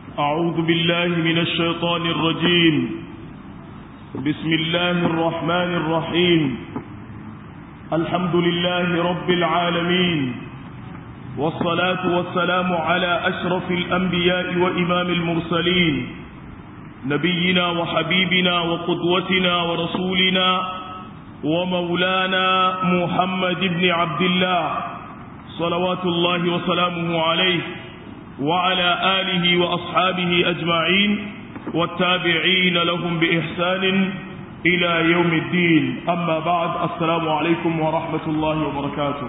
أعوذ بالله من الشيطان الرجيم بسم الله الرحمن الرحيم الحمد لله رب العالمين والصلاة والسلام على أشرف الأنبياء وإمام المرسلين نبينا وحبيبنا وقدوتنا ورسولنا ومولانا محمد بن عبد الله صلوات الله وسلامه عليه وعلى آله وأصحابه أجمعين والتابعين لهم بإحسان إلى يوم الدين أما بعد السلام عليكم ورحمة الله وبركاته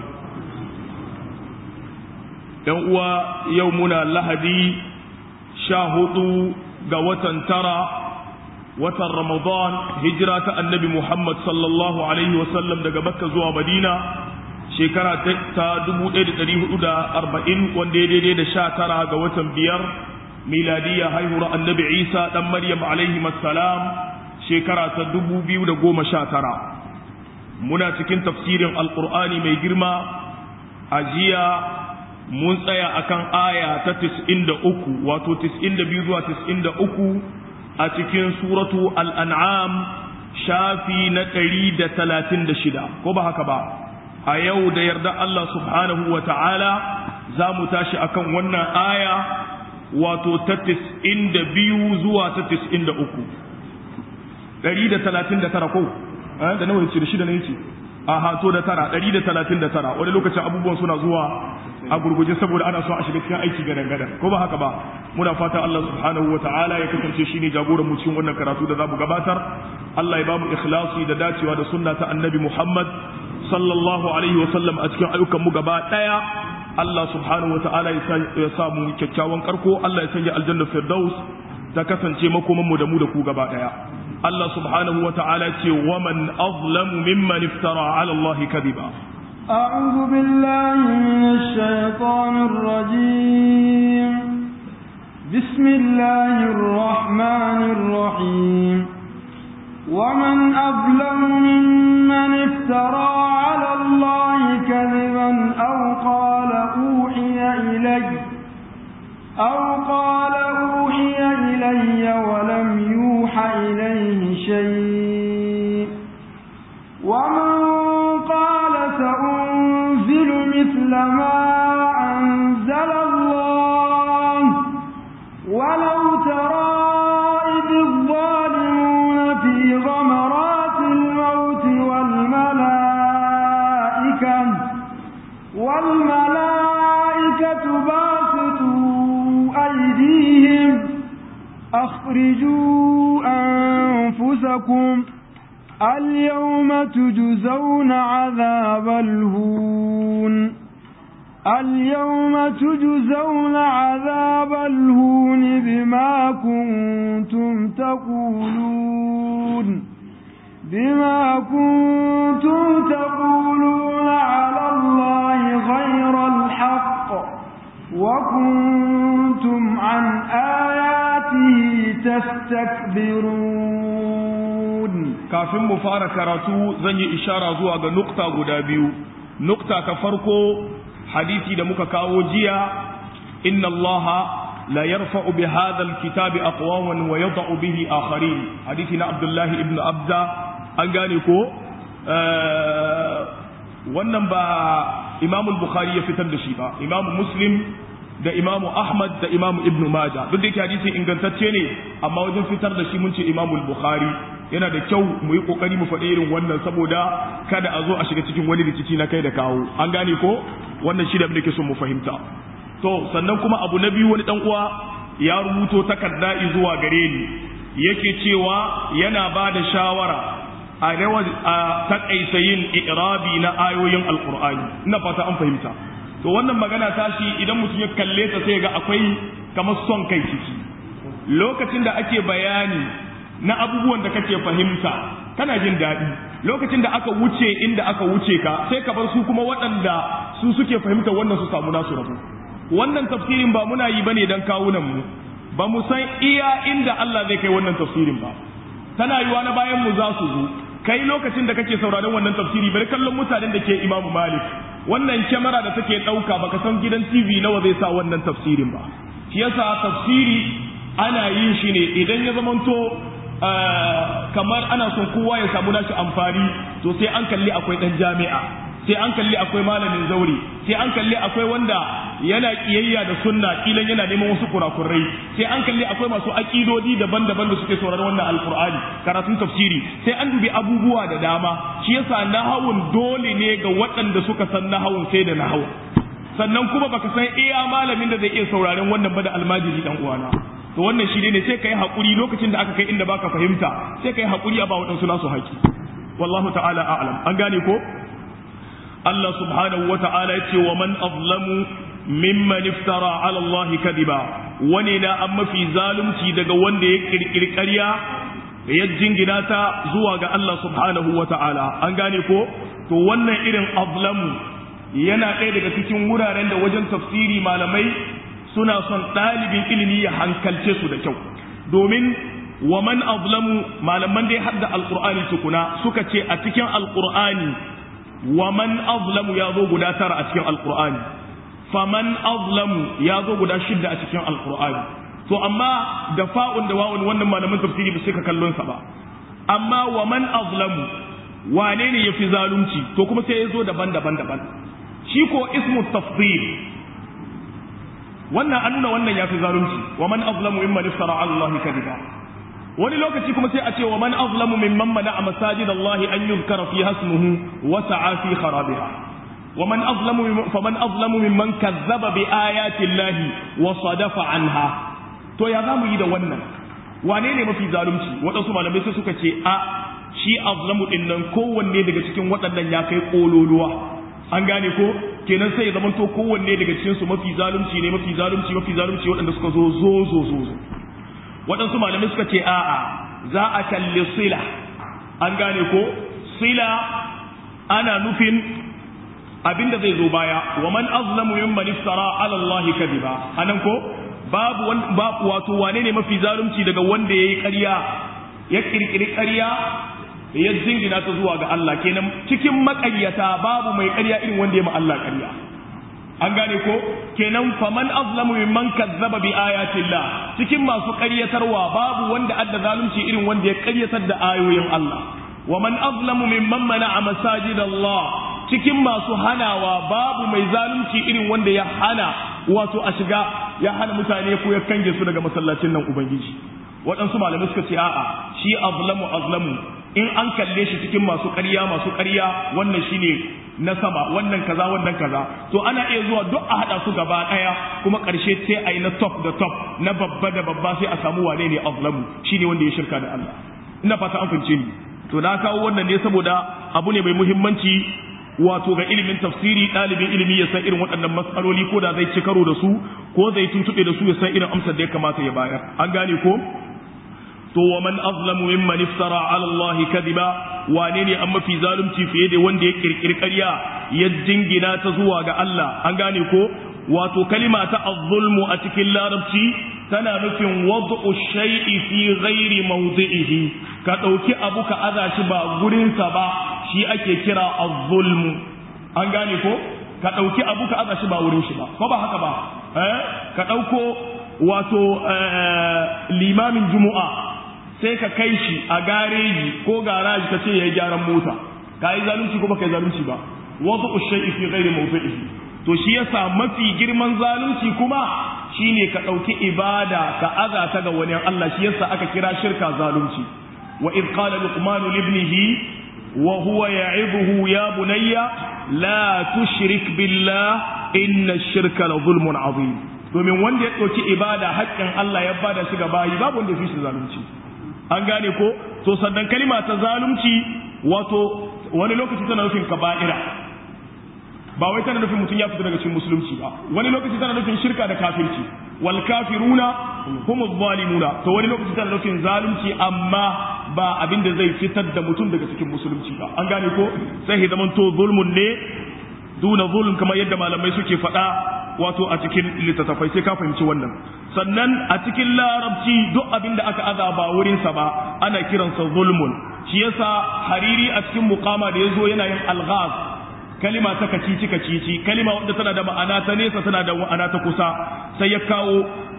يومنا اللهدي شاهدوا قوة ترى watan Ramadan hijira ta annabi Muhammad sallallahu Alaihi wasallam daga Makka zuwa Madina shekara ta 1440 wanda ya daidai da sha tara ga watan biyar miladiya haihuwar annabi Isa dan Maryam alaihi salam shekara ta 2019 muna cikin tafsirin alkur'ani mai girma a jiya mun tsaya akan aya ta 93 wato 92 zuwa 93 a cikin suratu al'an'am shafi na ɗari da talatin da shida ko ba haka ba a yau da yarda Allah subhanahu wa ta'ala za mu tashi akan wannan aya wato ta tis'in da biyu zuwa ta tis'in da uku ɗari da talatin da tara ko da nawa yace da shida ne yace a hato da tara ɗari da talatin da tara wani lokacin abubuwan suna zuwa a gurguje saboda ana so a shiga cikin aiki gadan gadan ko ba haka ba muna fata Allah subhanahu wa ta'ala ya kasance shine jagoran mu cikin wannan karatu da zamu gabatar Allah ya bamu ikhlasi da dacewa da sunna ta annabi Muhammad sallallahu alaihi wa sallam a cikin ayyukan mu gaba daya Allah subhanahu wa ta'ala ya sa mu kyakkyawan karko Allah ya sanya aljanna firdaus ta kasance makoman mu da mu da ku gaba daya Allah subhanahu wa ta'ala ce wa man azlamu mimman iftara ala Allah kadiba أعوذ بالله من الشيطان الرجيم بسم الله الرحمن الرحيم ومن أظلم ممن افترى على الله كذبا أو قال أوحي إلي أو قال أوحي إلي ولم يوحى إليه شيء ومن قال سأنزل مثل ما أنزل الله ولو ترى إذ الظالمون في غمرات الموت والملائكة والملائكة باسطوا أيديهم أخرجوا أنفسكم اليوم تجزون عذاب الهون اليوم تجزون عذاب الهون بما كنتم تقولون بما كنتم تقولون على الله غير الحق وكنتم عن آياته تستكبرون kafin mu fara karatu zan yi ishara zuwa ga nukta guda biyu nukta ta farko hadisi da muka kawo jiya inna allaha la yarfa'u bi hadha alkitabi aqwaman wa yad'u bihi akharin hadisi na abdullahi ibn abda an gane ko wannan ba imam bukhari ya fitar da shi ba imam muslim da imamu ahmad da imamu ibnu maja duk da yake hadisi ingantacce ne amma wajen fitar da shi mun ce imamu bukhari yana da kyau mu yi kokari mu faɗi irin wannan saboda kada a zo a shiga cikin wani rikici na kai da kawo an gane ko wannan shi da muke son mu fahimta to sannan kuma abu na biyu wani dan uwa ya rubuto takarda zuwa gare ni yake cewa yana ba da shawara a rawa a takaita yin irabi na ayoyin alqur'ani ina fata an fahimta to wannan magana tashi idan mutum ya kalle ta sai ga akwai kamar son kai ciki lokacin da ake bayani na abubuwan da kake fahimta kana jin daɗi lokacin da aka wuce inda aka wuce ka sai ka bar su kuma waɗanda su suke fahimta wannan su samu nasu rabu wannan tafsirin ba muna yi bane dan kawunan mu ba mu san iya inda Allah zai kai wannan tafsirin ba tana yiwa na bayan mu za su zo kai lokacin da kake sauraron wannan tafsiri bari kallon mutanen da ke Imam Malik wannan kyamara da take ɗauka baka san gidan TV nawa zai sa wannan tafsirin ba shi yasa tafsiri ana yin shi ne idan ya zamanto kamar ana son kowa ya samu nashi amfani to sai an kalli akwai dan jami'a sai an kalli akwai malamin zauri sai an kalli akwai wanda yana kiyayya da sunna kilan yana neman wasu kurakurai sai an kalli akwai masu aƙidodi daban-daban da suke sauraron wannan alkur'ani karatun tafsiri sai an dubi abubuwa da dama shi yasa nahawun dole ne ga waɗanda suka san nahawun sai da nahawun sannan kuma baka san iya malamin da zai iya sauraron wannan ba da almajiri dan uwana to wannan shi ne sai kai hakuri lokacin da aka kai inda baka fahimta sai kai hakuri a ba waɗansu nasu haƙi wallahu ta'ala a'lam an gane ko Allah subhanahu wa ta'ala yace wa man azlamu mimman iftara ala Allah kadiba wani na an mafi zalunci daga wanda ya kirkiri ƙarya ya jingina ta zuwa ga Allah subhanahu wa ta'ala an gane ko to wannan irin azlamu yana ɗaya daga cikin wuraren da wajen tafsiri malamai suna son ɗalibin ilimi ya hankalce su da kyau domin wa man azlamu malaman dai hadda alqur'ani tukuna suka ce a cikin alqur'ani wa man azlamu ya zo guda tara a cikin alqur'ani faman azlamu ya zo guda shidda a cikin alqur'ani to amma da fa'un da wa'un wannan malaman tafsiri ba sai ka kallon sa ba amma wa man azlamu wane ne yafi zalunci to kuma sai ya zo daban-daban daban shi ko ismu tafdil wannan an nuna wannan yafi zalunci wa man azlamu mimman iftara ala allahi kadiba wani lokaci kuma sai a ce wa man azlamu mimman mana'a masajid allahi an yuzkara fi hasmuhu wa sa'a fi kharabiha wa man azlamu faman azlamu mimman kazzaba bi ayati allahi wa sadafa anha to ya zamu yi da wannan wane ne mafi zalunci waɗansu malamai sai suka ce a shi azlamu din nan kowanne daga cikin waɗannan ya kai kololuwa an gane ko kenan sai ya zamanto kowanne daga cikin su mafi zalunci ne mafi zalunci mafi zalunci waɗanda suka zo zo zo zo zo waɗansu malamai suka ce a'a za a kalli sila an gane ko sila ana nufin abinda zai zo baya wa man azlamu mimman iftara ala Allah kadiba anan ko babu babu wato wane ne mafi zalunci daga wanda yayi ƙarya ya kirkiri ƙarya ya jingina ta zuwa ga Allah kenan cikin maƙaryata babu mai ƙarya irin wanda ya ma Allah ƙarya an gane ko kenan faman azlamu mimman kazzaba bi ayatillah cikin masu ƙaryatarwa babu wanda adda zalunci irin wanda ya ƙaryatar da ayoyin Allah wa man azlamu mimman mana'a masajidallah cikin masu hanawa babu mai zalunci irin wanda ya hana wato a shiga ya hana mutane ko ya kange su daga masallacin nan ubangiji waɗansu malamai suka ce a'a shi azlamu azlamu in an kalle shi cikin masu ƙarya masu ƙarya wannan shine na sama wannan kaza wannan kaza to ana iya zuwa duk a haɗa su gaba ɗaya kuma ƙarshe sai a yi na top da top na babba da babba sai a samu wane ne azlamu shine wanda ya shirka da Allah ina fata an fahimce ni to na kawo wannan ne saboda abu ne mai muhimmanci wato ga ilimin tafsiri ɗalibin ilimi ya san irin waɗannan matsaloli ko da zai ci karo da su ko zai tuntuɓe da su ya san irin amsar da ya kamata ya bayar an gane ko to wa man azlamu mimman iftara ala Allah kadiba wane ne an mafi zalunci fiye da wanda ya kirkiri ƙarya ya jingina ta zuwa ga Allah an gane ko wato kalima ta az-zulmu a cikin larabci tana nufin wad'u shay'i fi ghairi mawdi'ihi ka dauki abu ka aza shi ba gurin sa ba shi ake kira az-zulmu an gane ko ka dauki abu ka aza shi ba wurin shi ba ko ba haka ba eh ka dauko wato limamin jumu'a sai ka kai shi a gareji ko garaji ka ce ya yi gyaran mota ka yi zalunci ko baka yi zalunci ba wasu ushai fi ghairi mawdi'ihi to shi yasa mafi girman zalunci kuma shine ka ɗauki ibada ka aza ta ga wani Allah shi yasa aka kira shirka zalunci wa id qala luqman li ibnihi wa huwa ya'iduhu ya bunayya la tushrik billah inna ash-shirka la zulmun azim domin wanda ya ɗauki ibada haƙƙin Allah ya bada shi ga bayi babu wanda ya fi shi zalunci an gane ko to sannan kalima ta zalunci wato wani lokaci tana nufin kaba'ira ba wai tana nufin mutum ya fita daga cikin musulunci ba wani lokaci tana nufin shirka da kafirci wal kafiruna humu zalimuna to wani lokaci tana nufin zalunci amma ba abin da zai fitar da mutum daga cikin musulunci ba an gane ko sai ya zama to zulmun ne duna zulm kamar yadda malamai suke faɗa wato a cikin littattafai sai ka fahimci wannan sannan a cikin larabci duk abin da aka aza ba wurinsa ba ana kiransa zulmun shi yasa hariri a cikin muqama da yazo yana yin alghaz kalima ta kacici kacici kalima wanda tana da ma'ana ta nesa tana da ma'ana ta kusa sai ya kawo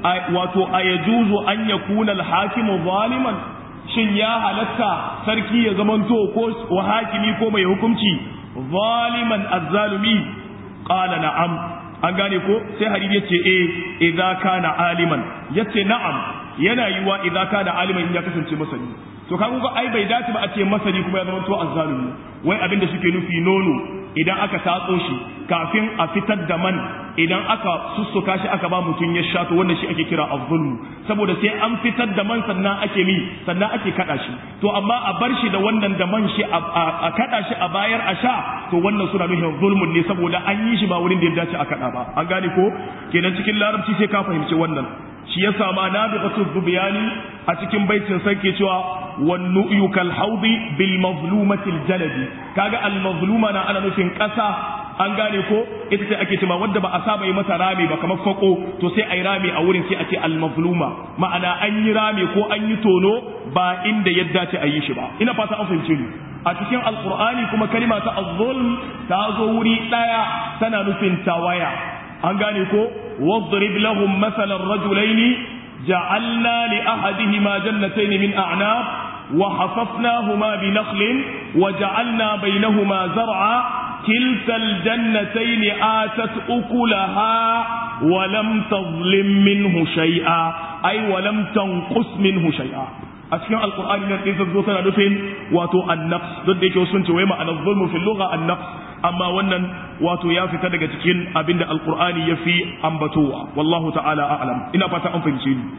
wato ayajuzu an yakuna al-hakimu zaliman shin ya halatta sarki ya zamanto ko wa hakimi ko mai hukunci zaliman azzalumi qala na'am an gane ko sai hadisi yace eh idza kana aliman yace na'am yana yiwa idza kana aliman in ya kasance masani to kaga ko ai bai dace ba a ce masani kuma ya zamanto azzalumi wai abin da suke nufi nono idan aka tatso shi kafin a fitar da man idan aka sussuka shi aka ba mutum ya sha to wannan shi ake kira azzulmu saboda sai an fitar da man sannan ake mi sannan ake kada shi to amma a bar shi da wannan da man shi a kada shi a bayar a sha to wannan suna nufin zulmun ne saboda an yi shi ba wurin da ya dace a kada ba an gane ko kenan cikin larabci sai ka fahimci wannan shi ya sama nabiqatu zubiyani a cikin baitin sai ke cewa wan nu'yu kal haudi bil mazlumati al jaladi kaga al mazluma na ana nufin kasa an gane ko ita ce ake cewa wadda ba a saba yi mata rami ba kamar fako to sai ai rami a wurin sai a ce al mazluma ma'ana an yi rami ko an yi tono ba inda ya dace a yi shi ba ina fata an fahimce ni a cikin alqur'ani kuma kalima ta az-zulm ta zo wuri daya tana nufin tawaya an gane ko واضرب لهم مثل الرجلين جعلنا لأحدهما جنتين من أعناب وحففناهما بنخل وجعلنا بينهما زرعا كلتا الجنتين آتت أكلها ولم تظلم منه شيئا أي ولم تنقص منه شيئا a cikin alkur'ani nan ɗin zo tana nufin wato annafs duk da yake sun ce wai ma'anar zulmu fil lugha annafs amma wannan wato ya fita daga cikin abinda alkur'ani ya fi ambatowa wallahu ta'ala a'lam ina fata an fahimce ni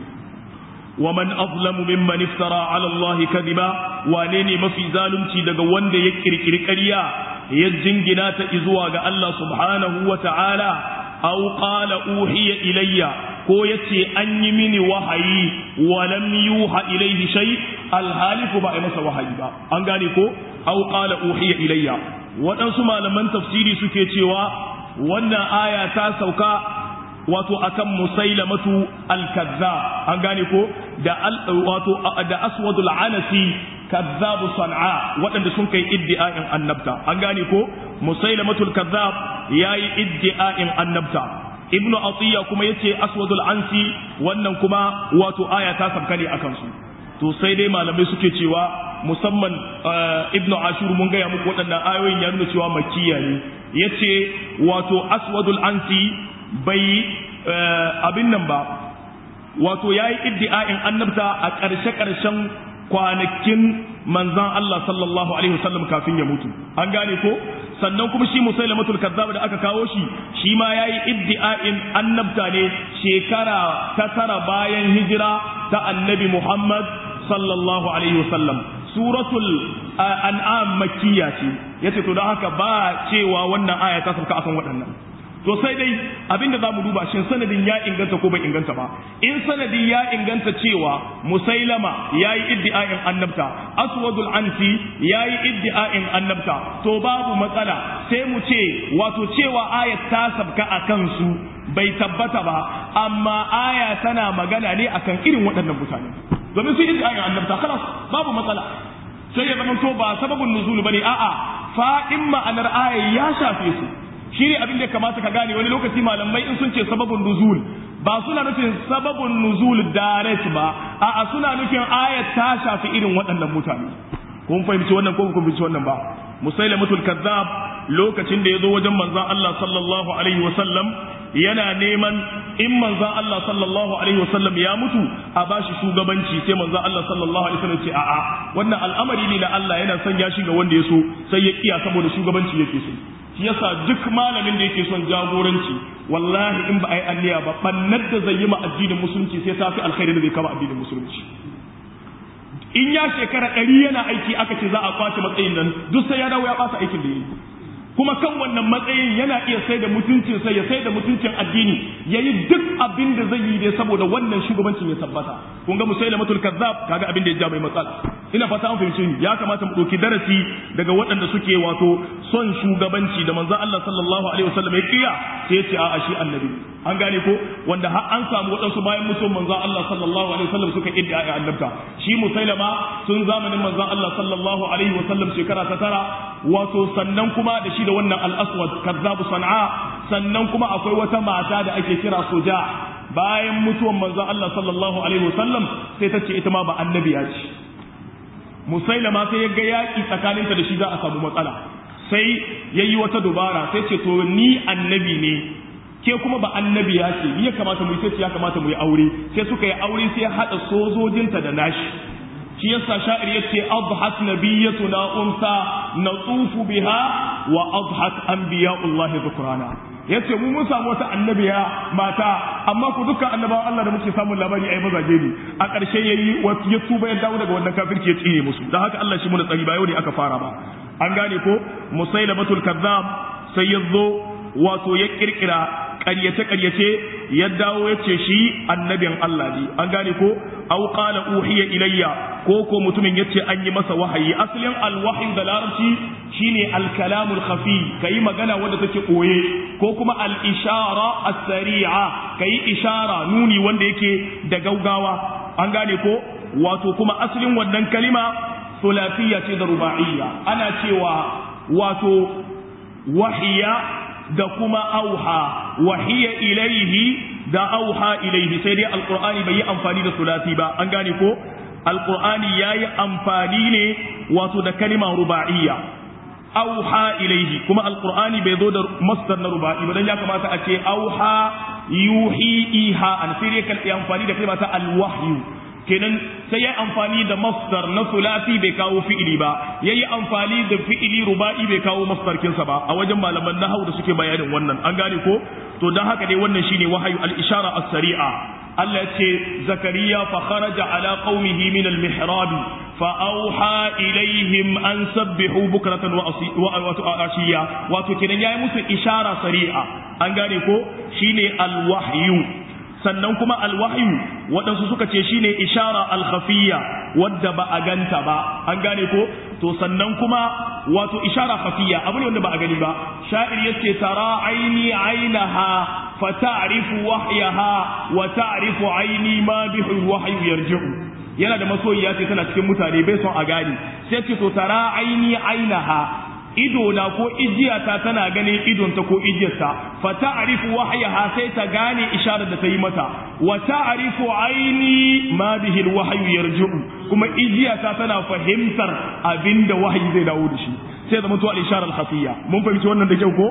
ومن أظلم ممن افترى على الله كذبا وانيني ما في ظالمتي daga wanda ya kirkiri ƙarya ya jingina ta izuwa ga Allah subhanahu wa ta'ala aw qala uhiya ilayya ko yace an yi mini wahayi wa lam yuha ilayhi shay alhalifu ba ai masa wahayi ba an gane ko aw qala uhiya ilayya waɗansu malaman tafsiri suke cewa wannan aya ta sauka wato akan musailamatu al-kazzab an gane ko da wato da aswadul anasi kazzabu san'a waɗanda sun kai iddi'a'in annabta an gane ko musailamatul kazzab yayi iddi'a'in annabta ibnu atiya kuma yace aswadul ansi wannan kuma wato aya ta sabka ne akan su to sai dai malamai suke cewa musamman ibnu ashur mun gaya muku waɗannan ayoyin ya nuna cewa makkiya ne yace wato aswadul ansi bai abin nan ba wato yayi iddi'a'in annabta a ƙarshe-ƙarshen kwanakin manzan Allah sallallahu alaihi wasallam kafin ya mutu an gane ko sannan kuma shi musailamatul kazzab da aka kawo shi shi ma yayi iddi'a'in annabta ne shekara ta tara bayan hijira ta annabi Muhammad sallallahu alaihi wasallam suratul an'am makkiya ce yace to don haka ba cewa wannan aya ta sauka akan waɗannan to sai dai abinda za mu duba shin sanadin ya inganta ko bai inganta ba in sanadin ya inganta cewa musailama ya yi iddi'a'in annabta aswadul ansi ya yi iddi'a'in annabta to babu matsala sai mu ce wato cewa ayat ta sabka a kansu bai tabbata ba amma aya tana magana ne akan irin waɗannan mutane domin su iddi'a'in annabta kalas babu matsala sai ya zama to ba sababin nuzul bane a'a fa'in ma'anar aya ya shafe su shi ne abin da kamata ka gane wani lokaci malamai in sun ce sababin nuzul ba suna nufin sababin nuzul direct ba a'a suna nufin ayat ta shafi irin waɗannan mutane kun fahimci wannan ko kun fahimci wannan ba musailamatul kazzab lokacin da ya zo wajen manzon Allah sallallahu alaihi wa sallam yana neman in manzon Allah sallallahu alaihi wa sallam ya mutu a bashi shugabanci sai manzon Allah sallallahu alaihi wa sallam ce a'a wannan al'amari ne na Allah yana son ya shiga wanda ya so sai ya kiya saboda shugabanci yake so shi yasa duk malamin da yake son jagoranci wallahi in ba a yi anniya ba bannar da zai yi ma addinin musulunci sai ta fi alkhairi da zai kama addinin musulunci in ya shekara ɗari yana aiki aka ce za a kwace matsayin nan duk sai ya dawo ya ɓata aikin da ya yi kuma kan wannan matsayin yana iya sai da mutuncin sai ya sai da mutuncin addini ya yi duk abin da zai yi dai saboda wannan shugabancin ya tabbata kun ga musailamatul kazzab kaga abin da ya ja mai matsala ina fata an fahimce ni ya kamata mu ɗauki darasi daga waɗanda suke wato son shugabanci da manzon Allah sallallahu alaihi wasallam ya kiya sai ya ce a'a shi annabi an gane ko wanda har an samu waɗansu bayan mutum manzon Allah sallallahu alaihi wasallam suka idda ya annabta shi musailama tun zamanin manzon Allah sallallahu alaihi wasallam shekara ta tara wato sannan kuma da shi da wannan al-aswad kazzabu san'a sannan kuma akwai wata mata da ake kira soja bayan mutuwan manzon Allah sallallahu alaihi wasallam sai ta ce ita ma ba annabiya ce musailama sai ya ga yaƙi tsakaninta da shi za a samu matsala sai ya yi wata dubara sai ce to ni annabi ne ke kuma ba annabi ya ce ya kamata mu yi sai ya kamata mu yi aure sai suka yi aure sai ya haɗa sojojinta da nashi shi yasa sha'ir yace adhat nabiyyatuna unsa natufu biha wa adhat anbiya'ullahi dhukrana yace mu mun samu wata annabiya mata amma ku dukkan annabawan Allah da muke samun labari ai mazaje ne a ƙarshe yayi ya tuba ya dawo daga wannan kafirci ya tsine musu dan haka Allah shi mu da tsari ba yau ne aka fara ba an gane ko musailamatul kazzab sai ya zo wato ya kirkira ƙaryace-ƙaryace ya dawo ya ce shi annabin Allah ne an gane ko aw qala uhiya ilayya ko ko mutumin yace an yi masa wahayi asalin alwahyi da larabci shine alkalamul khafi kai magana wanda take koye ko kuma al-ishara as-sari'a kai ishara nuni wanda yake da gaugawa an gane ko wato kuma asalin wannan kalima sulafiyya ce da ruba'iyya ana cewa wato wahiya da kuma auha wahiya ilaihi da auha ilaihi sai dai alqur'ani bai yi amfani da sulati ba an gane ko alqur'ani yayi amfani ne wato da kalima ruba'iyya auha ilaihi kuma alqur'ani bai zo da masdar na ruba'i ba dan ya kamata a ce auha yuhi iha an sai dai kan amfani da kalma ta alwahyu kenan sai ya amfani da masdar na sulasi bai kawo fi'ili ba yayi amfani da fi'ili ruba'i bai kawo masdar kinsa ba a wajen malaman nahwu da suke bayanin wannan an gane ko to dan haka dai wannan shine wahayu al-ishara as-sari'a Allah ya ce zakariya fa kharaja ala qaumihi min al-mihrab fa auha ilaihim an sabbihu bukratan wa ashiya wato kenan yayi musu ishara sari'a an gane ko shine al-wahyu sannan kuma alwahyu waɗansu suka ce shine ishara alkhafiyya wadda ba a ganta ba an gane ko to sannan kuma wato ishara khafiyya abu ne wanda ba a gani ba sha'ir yace tara aini ainaha fa ta'rifu wahyaha wa ta'rifu aini ma bihi wahyu yarji'u yana da masoyiya ce tana cikin mutane bai son a gani sai ce to tara aini ainaha ido na ko ijiyata tana ganin idonta ko ijiyarta fa ta'rifu wahyaha sai ta gane isharar da ta yi mata wa ta'rifu aini ma bihi alwahyu yarji'u kuma ijiyata tana fahimtar abinda wahayi zai dawo da shi sai zama to al-isharar khafiyya mun fahimci wannan da kyau ko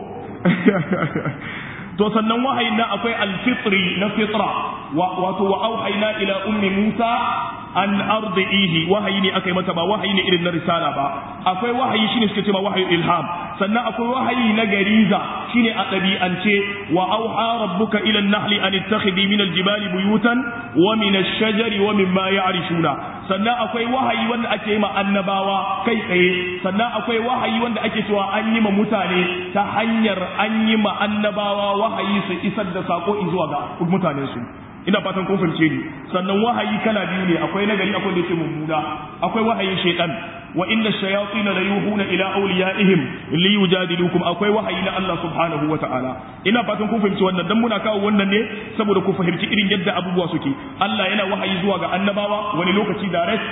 to sannan wahayin nan akwai alfitri na fitra wato wa auhayna ila ummi musa an ardihi wahayi ne aka yi mata ba wahayi ne irin na risala ba akwai wahayi shine suke cewa wahayi ilham sannan akwai wahayi na gariza shine a ɗabi'ance wa auha rabbuka ila an-nahli an ittakhidhi min al-jibali buyutan wa min ash-shajari wa mimma ya'rishuna sannan akwai wahayi wanda ake yi ma annabawa kai tsaye sannan akwai wahayi wanda ake cewa an yi ma mutane ta hanyar an yi ma annabawa wahayi su isar da sako zuwa ga mutanen su ina fatan kun fahimce ni sannan wahayi kala biyu ne akwai nagari akwai da yake mummuna akwai wahayin shaytan wa inna shayatin la yuhuna ila awliyaihim li yujadilukum akwai wahayi na Allah subhanahu wa ta'ala ina fatan kun fahimci wannan dan muna kawo wannan ne saboda ku fahimci irin yadda abubuwa suke Allah yana wahayi zuwa ga annabawa wani lokaci direct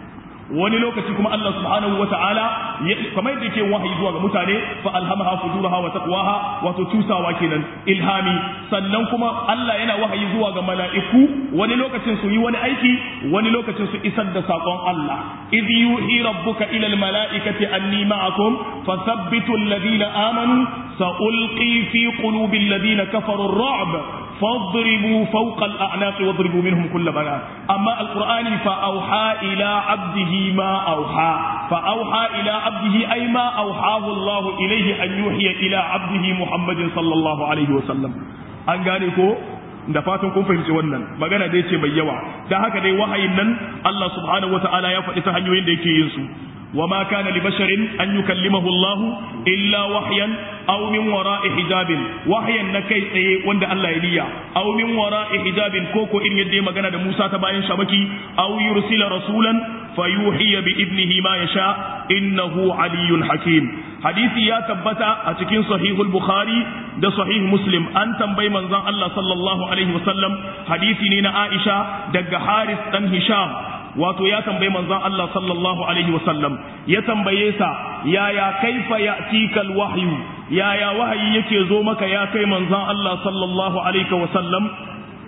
wani lokaci kuma Allah subhanahu wa ta'ala kamar yadda yake wahayi zuwa ga mutane fa alhamaha fujuraha wa taqwaha wato tusawa kenan ilhami sannan kuma Allah yana wahayi zuwa ga mala'iku wani lokacin su yi wani aiki wani lokacin su isar da sakon Allah idh yuhi rabbuka ila almala'ikati anni ma'akum fathabbitu alladhina amanu sa'ulqi fi qulubi alladhina kafaru ar-ra'b فاضربوا فوق الأعناق واضربوا منهم كل بنان أما القرآن فأوحى إلى عبده ما أوحى فأوحى إلى عبده أي ما أوحاه الله إليه أن يوحي إلى عبده محمد صلى الله عليه وسلم an gane ko da fatan kun fahimci wannan magana dai ce mai yawa da haka dai wahayin nan Allah subhanahu wataala ya faɗi ta hanyoyin da yake yin su وما كان لبشر أن يكلمه الله إلا وحيا أو من وراء حجاب وحيا نكي تsaye wanda Allah ya liya أو من وراء حجاب كوكو إن يدي magana da Musa ta bayan shamaki أو يرسل رسولا فيوحي بإذنه ما يشاء إنه علي حكيم hadisi ya tabbata a cikin sahihul bukhari da sahih muslim an tambayi manzon Allah sallallahu alaihi wasallam hadisi ne na Aisha daga Haris dan Hisham wato ya tambayi manzon Allah sallallahu alaihi wasallam ya tambaye sa yaya kaifa ya'tikal wahyu yaya wahayi yake zo maka ya kai manzon Allah sallallahu alaihi wasallam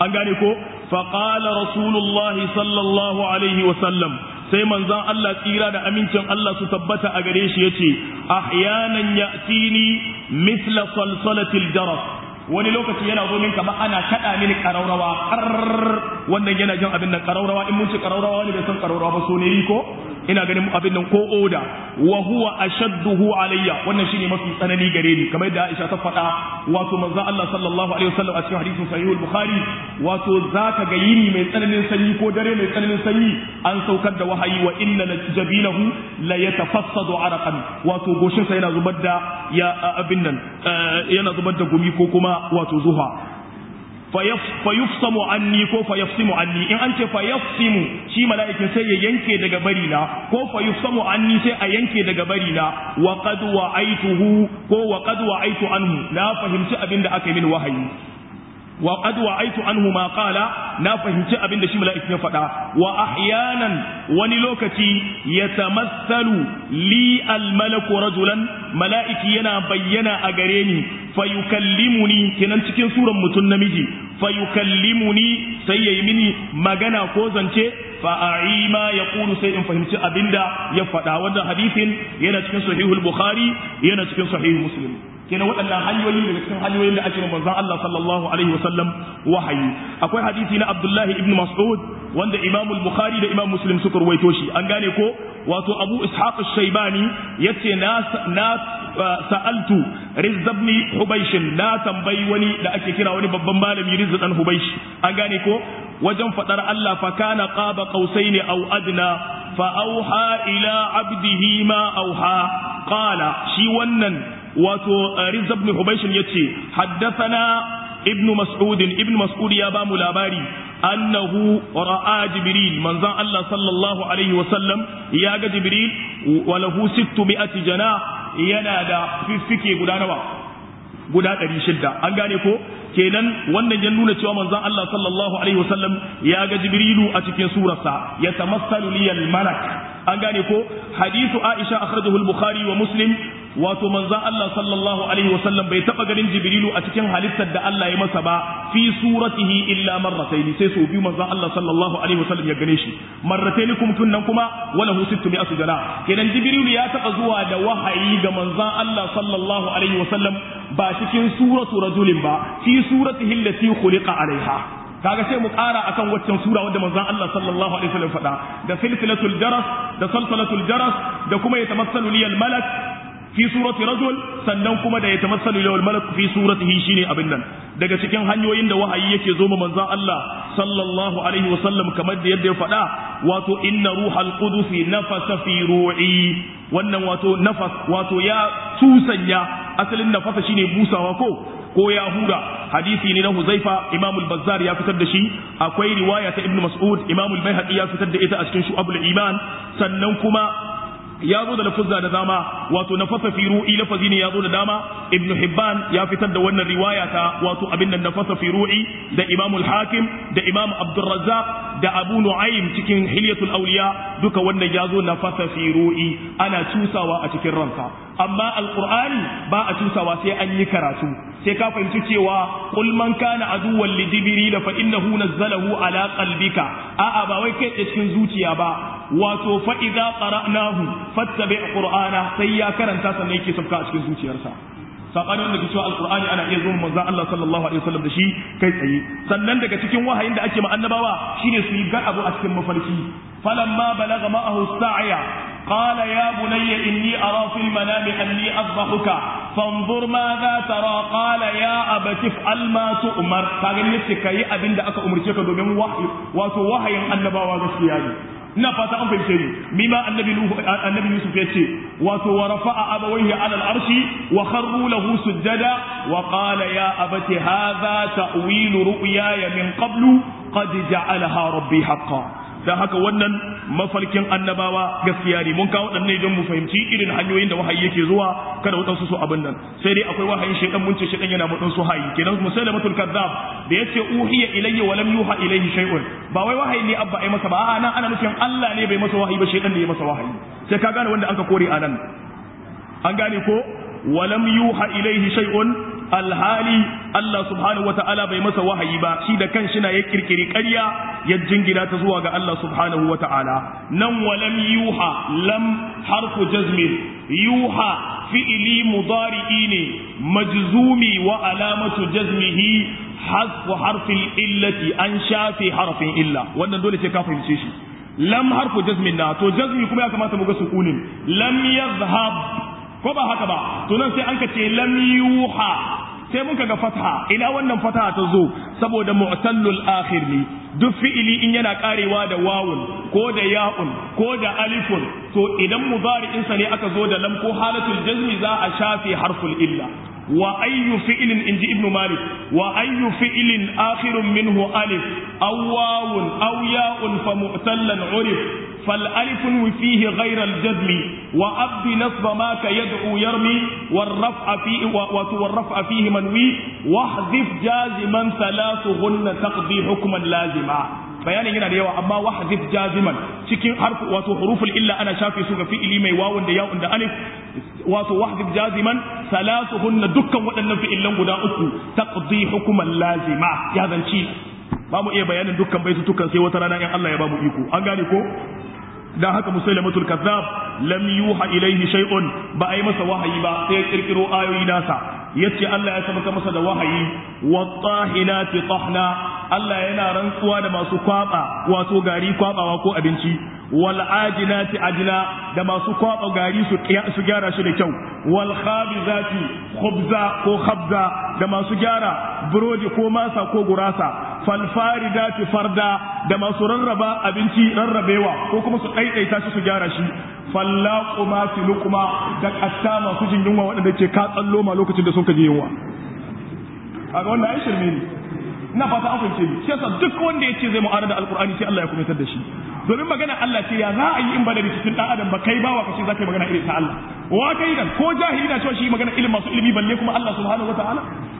an gane ko faqala rasulullahi sallallahu alaihi wa sallam sai manzon Allah tsira da amincin Allah su tabbata a gare shi yace ahyanan ya'tini mithla salsalatil jaras wani lokaci yana zo min kamar ana kada mini karaurawa wannan yana jin abin nan karaurawa in mun ci karaurawa ne bai san karaurawa ba so ne ko ina ganin abin nan ko oda wa huwa ashadduhu alayya wannan shine mafi tsanani gare ni kamar yadda Aisha ta faɗa wato manzo Allah sallallahu alaihi wasallam a cikin hadisin sahih al-bukhari wato zaka ga yini mai tsananin sanyi ko dare mai tsananin sanyi an saukar da wahayi wa inna jabinahu la yatafassadu araqan wato goshin sa yana zubar da ya abin nan yana zubar da gumi ko kuma wato zuha fayufsamu anni ko fayafsimu anni in an ce fayafsimu shi mala'ikin sai ya yanke daga bari na ko fayufsamu anni sai a yanke daga bari na wa qad wa'aituhu ko wa qad wa'aitu anhu na fahimci abin da aka yi min wahayi wa qad wa'aitu anhu ma qala na fahimci abin da shi mala'ikin ya faɗa wa ahyanan wani lokaci yatamassalu li al-malaku rajulan mala'iki yana bayyana a gare ni fayukallimuni kenan cikin suran mutum namiji fayukallimuni sai yayi mini magana ko zance fa a'ima yaqulu sai in fahimci abinda ya faɗa wannan hadisin yana cikin sahihul bukhari yana cikin sahihul muslim kenan waɗannan hanyoyi daga cikin hanyoyin da ake ma manzon Allah sallallahu alaihi wasallam wahayi akwai hadisi na Abdullahi ibn Mas'ud wanda Imam al-Bukhari da Imam Muslim suka ruwaito shi an gane ko wato Abu Ishaq ash-Shaybani yace na na sa'altu Rizz ibn Hubaysh na tambayi wani da ake kira wani babban malami Rizz dan Hubaysh an gane ko wajen fadar Allah fa kana qaba qausaini aw adna fa auha ila abdihi ma auha qala shi wannan wato Rizz ibn Hubaysh yace haddathana ibn Mas'ud ibn Mas'ud ya ba mu labari annahu ra'a Jibril manzon Allah sallallahu alaihi wa sallam ya ga Jibril wa lahu 600 jana yana da fiffike guda nawa guda 600 an gane ko kenan wannan ya nuna cewa manzon Allah sallallahu alaihi wa sallam ya ga Jibrilu a cikin surarsa ya tamassalu liyal malak an gane ko hadithu Aisha akhrajahu al-Bukhari wa Muslim wato manzon Allah sallallahu alaihi wasallam bai taba ganin Jibrilu a cikin halittar da Allah ya masa ba fi suratihi illa marratayn sai so biyu manzon Allah sallallahu alaihi wasallam ya gane shi marratayn kuma tunnan kuma wala hu sittu mi'atu jana kenan Jibrilu ya taba zuwa da wahayi ga manzon Allah sallallahu alaihi wasallam ba cikin suratu rajulin ba fi suratihi allati khuliqa alaiha kaga sai mu ƙara akan waccan sura wadda manzon Allah sallallahu alaihi wasallam faɗa da silsilatul jaras da salsalatul jaras da kuma yatamassalu liyal malak fi surati rajul sannan kuma da yatamassalu liyal malak fi suratihi shine abin nan daga cikin hanyoyin da wahayi yake zo ma manzon Allah sallallahu alaihi wasallam kamar da yadda ya faɗa wato inna ruhal qudus nafasa fi ru'i wannan wato nafas wato ya tusanya asalin nafasa shine busawa ko ko ya hura hadisi ne na Huzaifa Imam al-Bazzar ya fitar da shi akwai riwaya ta Ibn Mas'ud Imam al-Baihaqi ya fitar da ita a cikin Shu'abul Iman sannan kuma ya zo da lafuzza da dama wato nafasa fi ru'i lafazi ne ya zo da dama ibn hibban ya fitar da wannan riwaya ta wato abin nan nafasa fi ru'i da imam al-hakim da imam abdurrazzaq da abu nu'aym cikin hilyatul awliya duka wannan ya zo nafasa fi ru'i ana cusawa a cikin ranka amma alqur'ani ba a cusawa sai an yi karatu sai ka fahimci cewa qul man kana aduwwan li jibril fa innahu nazzalahu ala qalbika a'a ba wai kai cikin zuciya ba wato fa idza qara'nahu fattabi qur'ana sai ya karanta sannan yake sabka a cikin zuciyarsa sabanin da cewa alqur'ani ana iya zuwa manzon Allah sallallahu alaihi wasallam da shi kai tsaye sannan daga cikin wahayin da ake ma annabawa shine su yi gar abu a cikin mafarki falamma balagha ma'ahu sa'ya قال يا بني إني أرى في المنام أني أصبحك فانظر ماذا ترى قال يا أبت افعل ما تؤمر قال نفسك يا أبن دعك أمرتك دومين وحي واتو وحي النبوة غسياني ina fata an fahimce ni mima annabi nuhu annabi yusuf yace wato wa rafa'a abawayhi ala al-arshi wa kharru lahu sujada wa qala ya abati hadha ta'wilu ru'yaya min qablu qad ja'alaha rabbi haqqan dan haka wannan mafarkin annabawa gaskiya ne mun kawo dan ne don mu fahimci irin hanyoyin da wahayi yake zuwa kada wadansu su abin nan sai dai akwai wahayin shaydan mun ce shaydan yana mudan su hayi kenan musailamatul kazzab da yace uhiya ilayya wa lam yuha ilayhi shay'un ba wai wahayi ne abba ai masa ba a'a nan ana nufin Allah ne bai masa wahayi ba shaydan ne ya masa wahayi sai ka gane wanda anka kore anan an gane ko wa lam yuha ilayhi shay'un alhali Allah subhanahu wata'ala bai masa wahayi ba shi da kanshi na ya kirkiri ƙarya ya jingina ta zuwa ga Allah subhanahu wata'ala nan walam yuha lam harfu jazmin yuha fi'ili mudari'i ne majzumi wa alamatu jazmihi hasfu harfin illati an shafe harfin illa wannan dole sai ka fahimce shi lam harfu jazmin na to jazmi kuma ya kamata mu ga sukunin lam yazhab ko ba haka ba to nan sai an ka ce lam yuha sai muka ga fatha ina wannan fatha ta zo saboda mu'tallul akhir ne duk fi'ili in yana karewa da wawun ko da ya'un ko da alifun to idan mudari'in sa ne aka zo da lam ko halatul jazmi za a shafe harful illa wa ayyu fi'lin inji ibnu malik wa ayyu fi'lin akhirun minhu alif aw wawun aw ya'un fa mu'tallan urif فالالف فيه غير الجزم وأب نصب ما كيدعو يرمي والرفع فيه والرفع فيه منوي واحذف جازما ثلاثهن تقضي حكما لازما bayanin yana da yawa amma wahdif jaziman cikin harfu wato huruful illa ana shafe su ga fi'ili mai wawun da ya'un da alif wato wahdif jaziman salasuhunna dukkan waɗannan fi'ilan guda uku taqdi hukuman lazima ya zanci ba mu iya bayanin dukkan baitutukan sai wata rana in Allah ya ba mu iko an gane ko dan haka musailamatul kazzab lam yuha ilaihi shay'un ba ai masa wahayi ba sai ya kirkiro ayoyi nasa yace Allah ya sabaka masa da wahayi wattahinati tahna Allah yana rantsuwa da masu kwaba wato gari kwabawa ko abinci wal ajinati ajna da masu kwaba gari su su gyara shi da kyau wal khabizati khubza ko khabza da masu gyara burodi ko masa ko gurasa fal faridati farda da masu rarraba abinci rarrabewa ko kuma su ɗaiɗaita shi su gyara shi fallaqumati luqma da katta masu jin yunwa waɗanda ke ka tsallo ma lokacin da sun kaje yunwa kaga wannan ai shirme ne ina fata an fahimce ni shi yasa duk wanda yace zai mu'arada da alqur'ani sai Allah ya kumitar da shi domin magana Allah ce ya za a yi in ba da cikin dan adam ba kai bawa kace za ka yi magana irin ta Allah wa kai dan ko jahili na cewa shi magana ilimin masu ilimi balle kuma Allah subhanahu wataala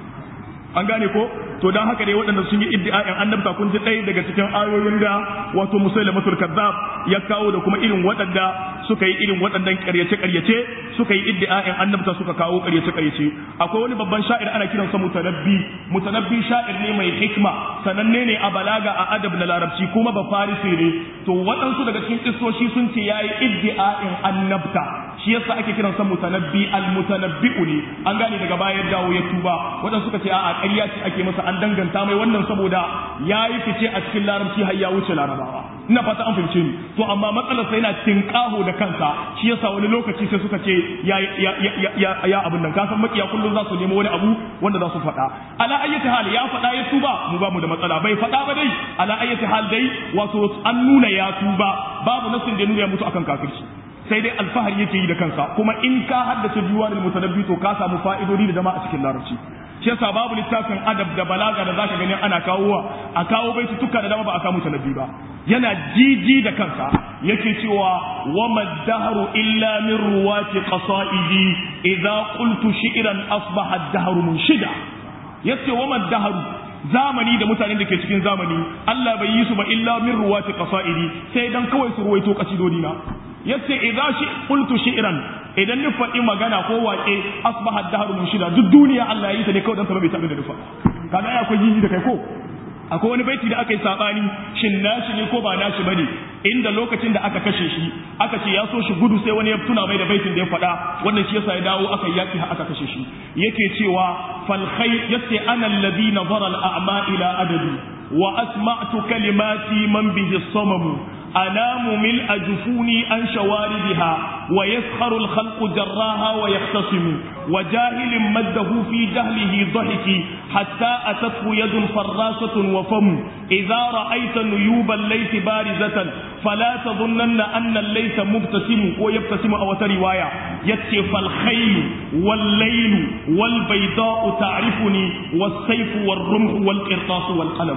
an gane ko to dan haka dai waɗanda sun yi iddia'in annabta kun ji ɗaya daga cikin ayoyin da wato musailamatul kazzab ya kawo da kuma irin waɗanda suka yi irin waɗannan ƙaryace ƙaryace suka yi iddia'in annabta suka kawo ƙaryace ƙaryace akwai wani babban sha'ir ana kiransa mutanabbi mutanabbi sha'ir ne mai hikma sananne ne a balaga a adab na larabci kuma ba farisi ne to waɗansu daga cikin kissoshi sun ce yayi iddia'in annabta shi yasa ake kiransa mutanabbi al-mutanabbi'u ne an gane daga baya dawo ya tuba waɗansu suka ce a'a ƙarya ce ake masa an danganta mai wannan saboda ya yi fice a cikin larabci har ya wuce larabawa ina fata an fahimce ni to amma matsalar sa yana tinkaho da kansa shi yasa wani lokaci sai suka ce ya ya ya ya abin nan kasan makiya kullum za su nemo wani abu wanda za su faɗa ala ayyati hal ya faɗa ya tuba mu ba mu da matsala bai faɗa ba dai ala ayyati hal dai wato an nuna ya tuba babu nasin da nuna ya mutu akan kafirci sai dai alfahari yake yi da kansa kuma in ka haddace biwanil mutanabbi to ka samu fa'idodi da dama a cikin larabci shi yasa babu littafin adab da balaga da zaka gani ana kawowa a kawo baitutuka da dama ba a samu tanabbi ba yana jiji da kansa yake cewa wa madahru illa min ruwati qasaidi idza qultu shi'ran asbaha ad-dahru munshida yace wa madahru zamani da mutanen da ke cikin zamani Allah bai yi su ba illa min ruwati qasaidi sai dan kawai su ruwaito kasidodi na yace idza shi qultu shi'ran idan ni faɗi magana ko waƙe asbaha ad-dahru munshida duk duniya Allah ya yi ta ne kawai dan ta bai taɓa da nufa kaga ai akwai jiji da kai ko akwai wani baiti da aka yi sabani shin nashi ne ko ba nashi bane inda lokacin da aka kashe shi aka ce ya so shi gudu sai wani ya tuna mai da baitin da ya faɗa wannan shi yasa ya dawo aka yaki aka kashe shi yake cewa fal khayr yace ana alladhi nazara al a'ma ila adadi wa asma'tu kalimati man bihi samamu أنام ملء جفوني عن شواردها ويسخر الخلق جراها ويختصم وجاهل مده في جهله ضحك حتى أتته يد فراسة وفم إذا رأيت نيوب الليث بارزة فلا تظنن أن الليث مبتسم ويبتسم أو رواية يكشف الخيل والليل والبيضاء تعرفني والسيف والرمح والقرطاس والقلم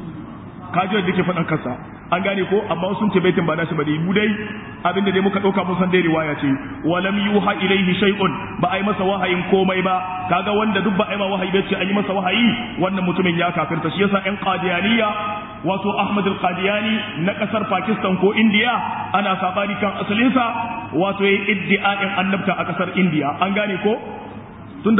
kajiyar da ke faɗan kansa an gane ko amma sun ce baitin ba nashi ba dai mu dai abinda dai muka ɗauka mun san dai riwaya ce walam yuha ilaihi shay'un ba ai masa wahayin komai ba kaga wanda duk ba ai ma wahayi ba ce an yi masa wahayi wannan mutumin ya kafirta shi yasa ƴan qadiyaniya wato Ahmad al-Qadiyani na kasar Pakistan ko India ana sabani kan asalinsa wato yayi iddia'in annabta a kasar India an gane ko tunda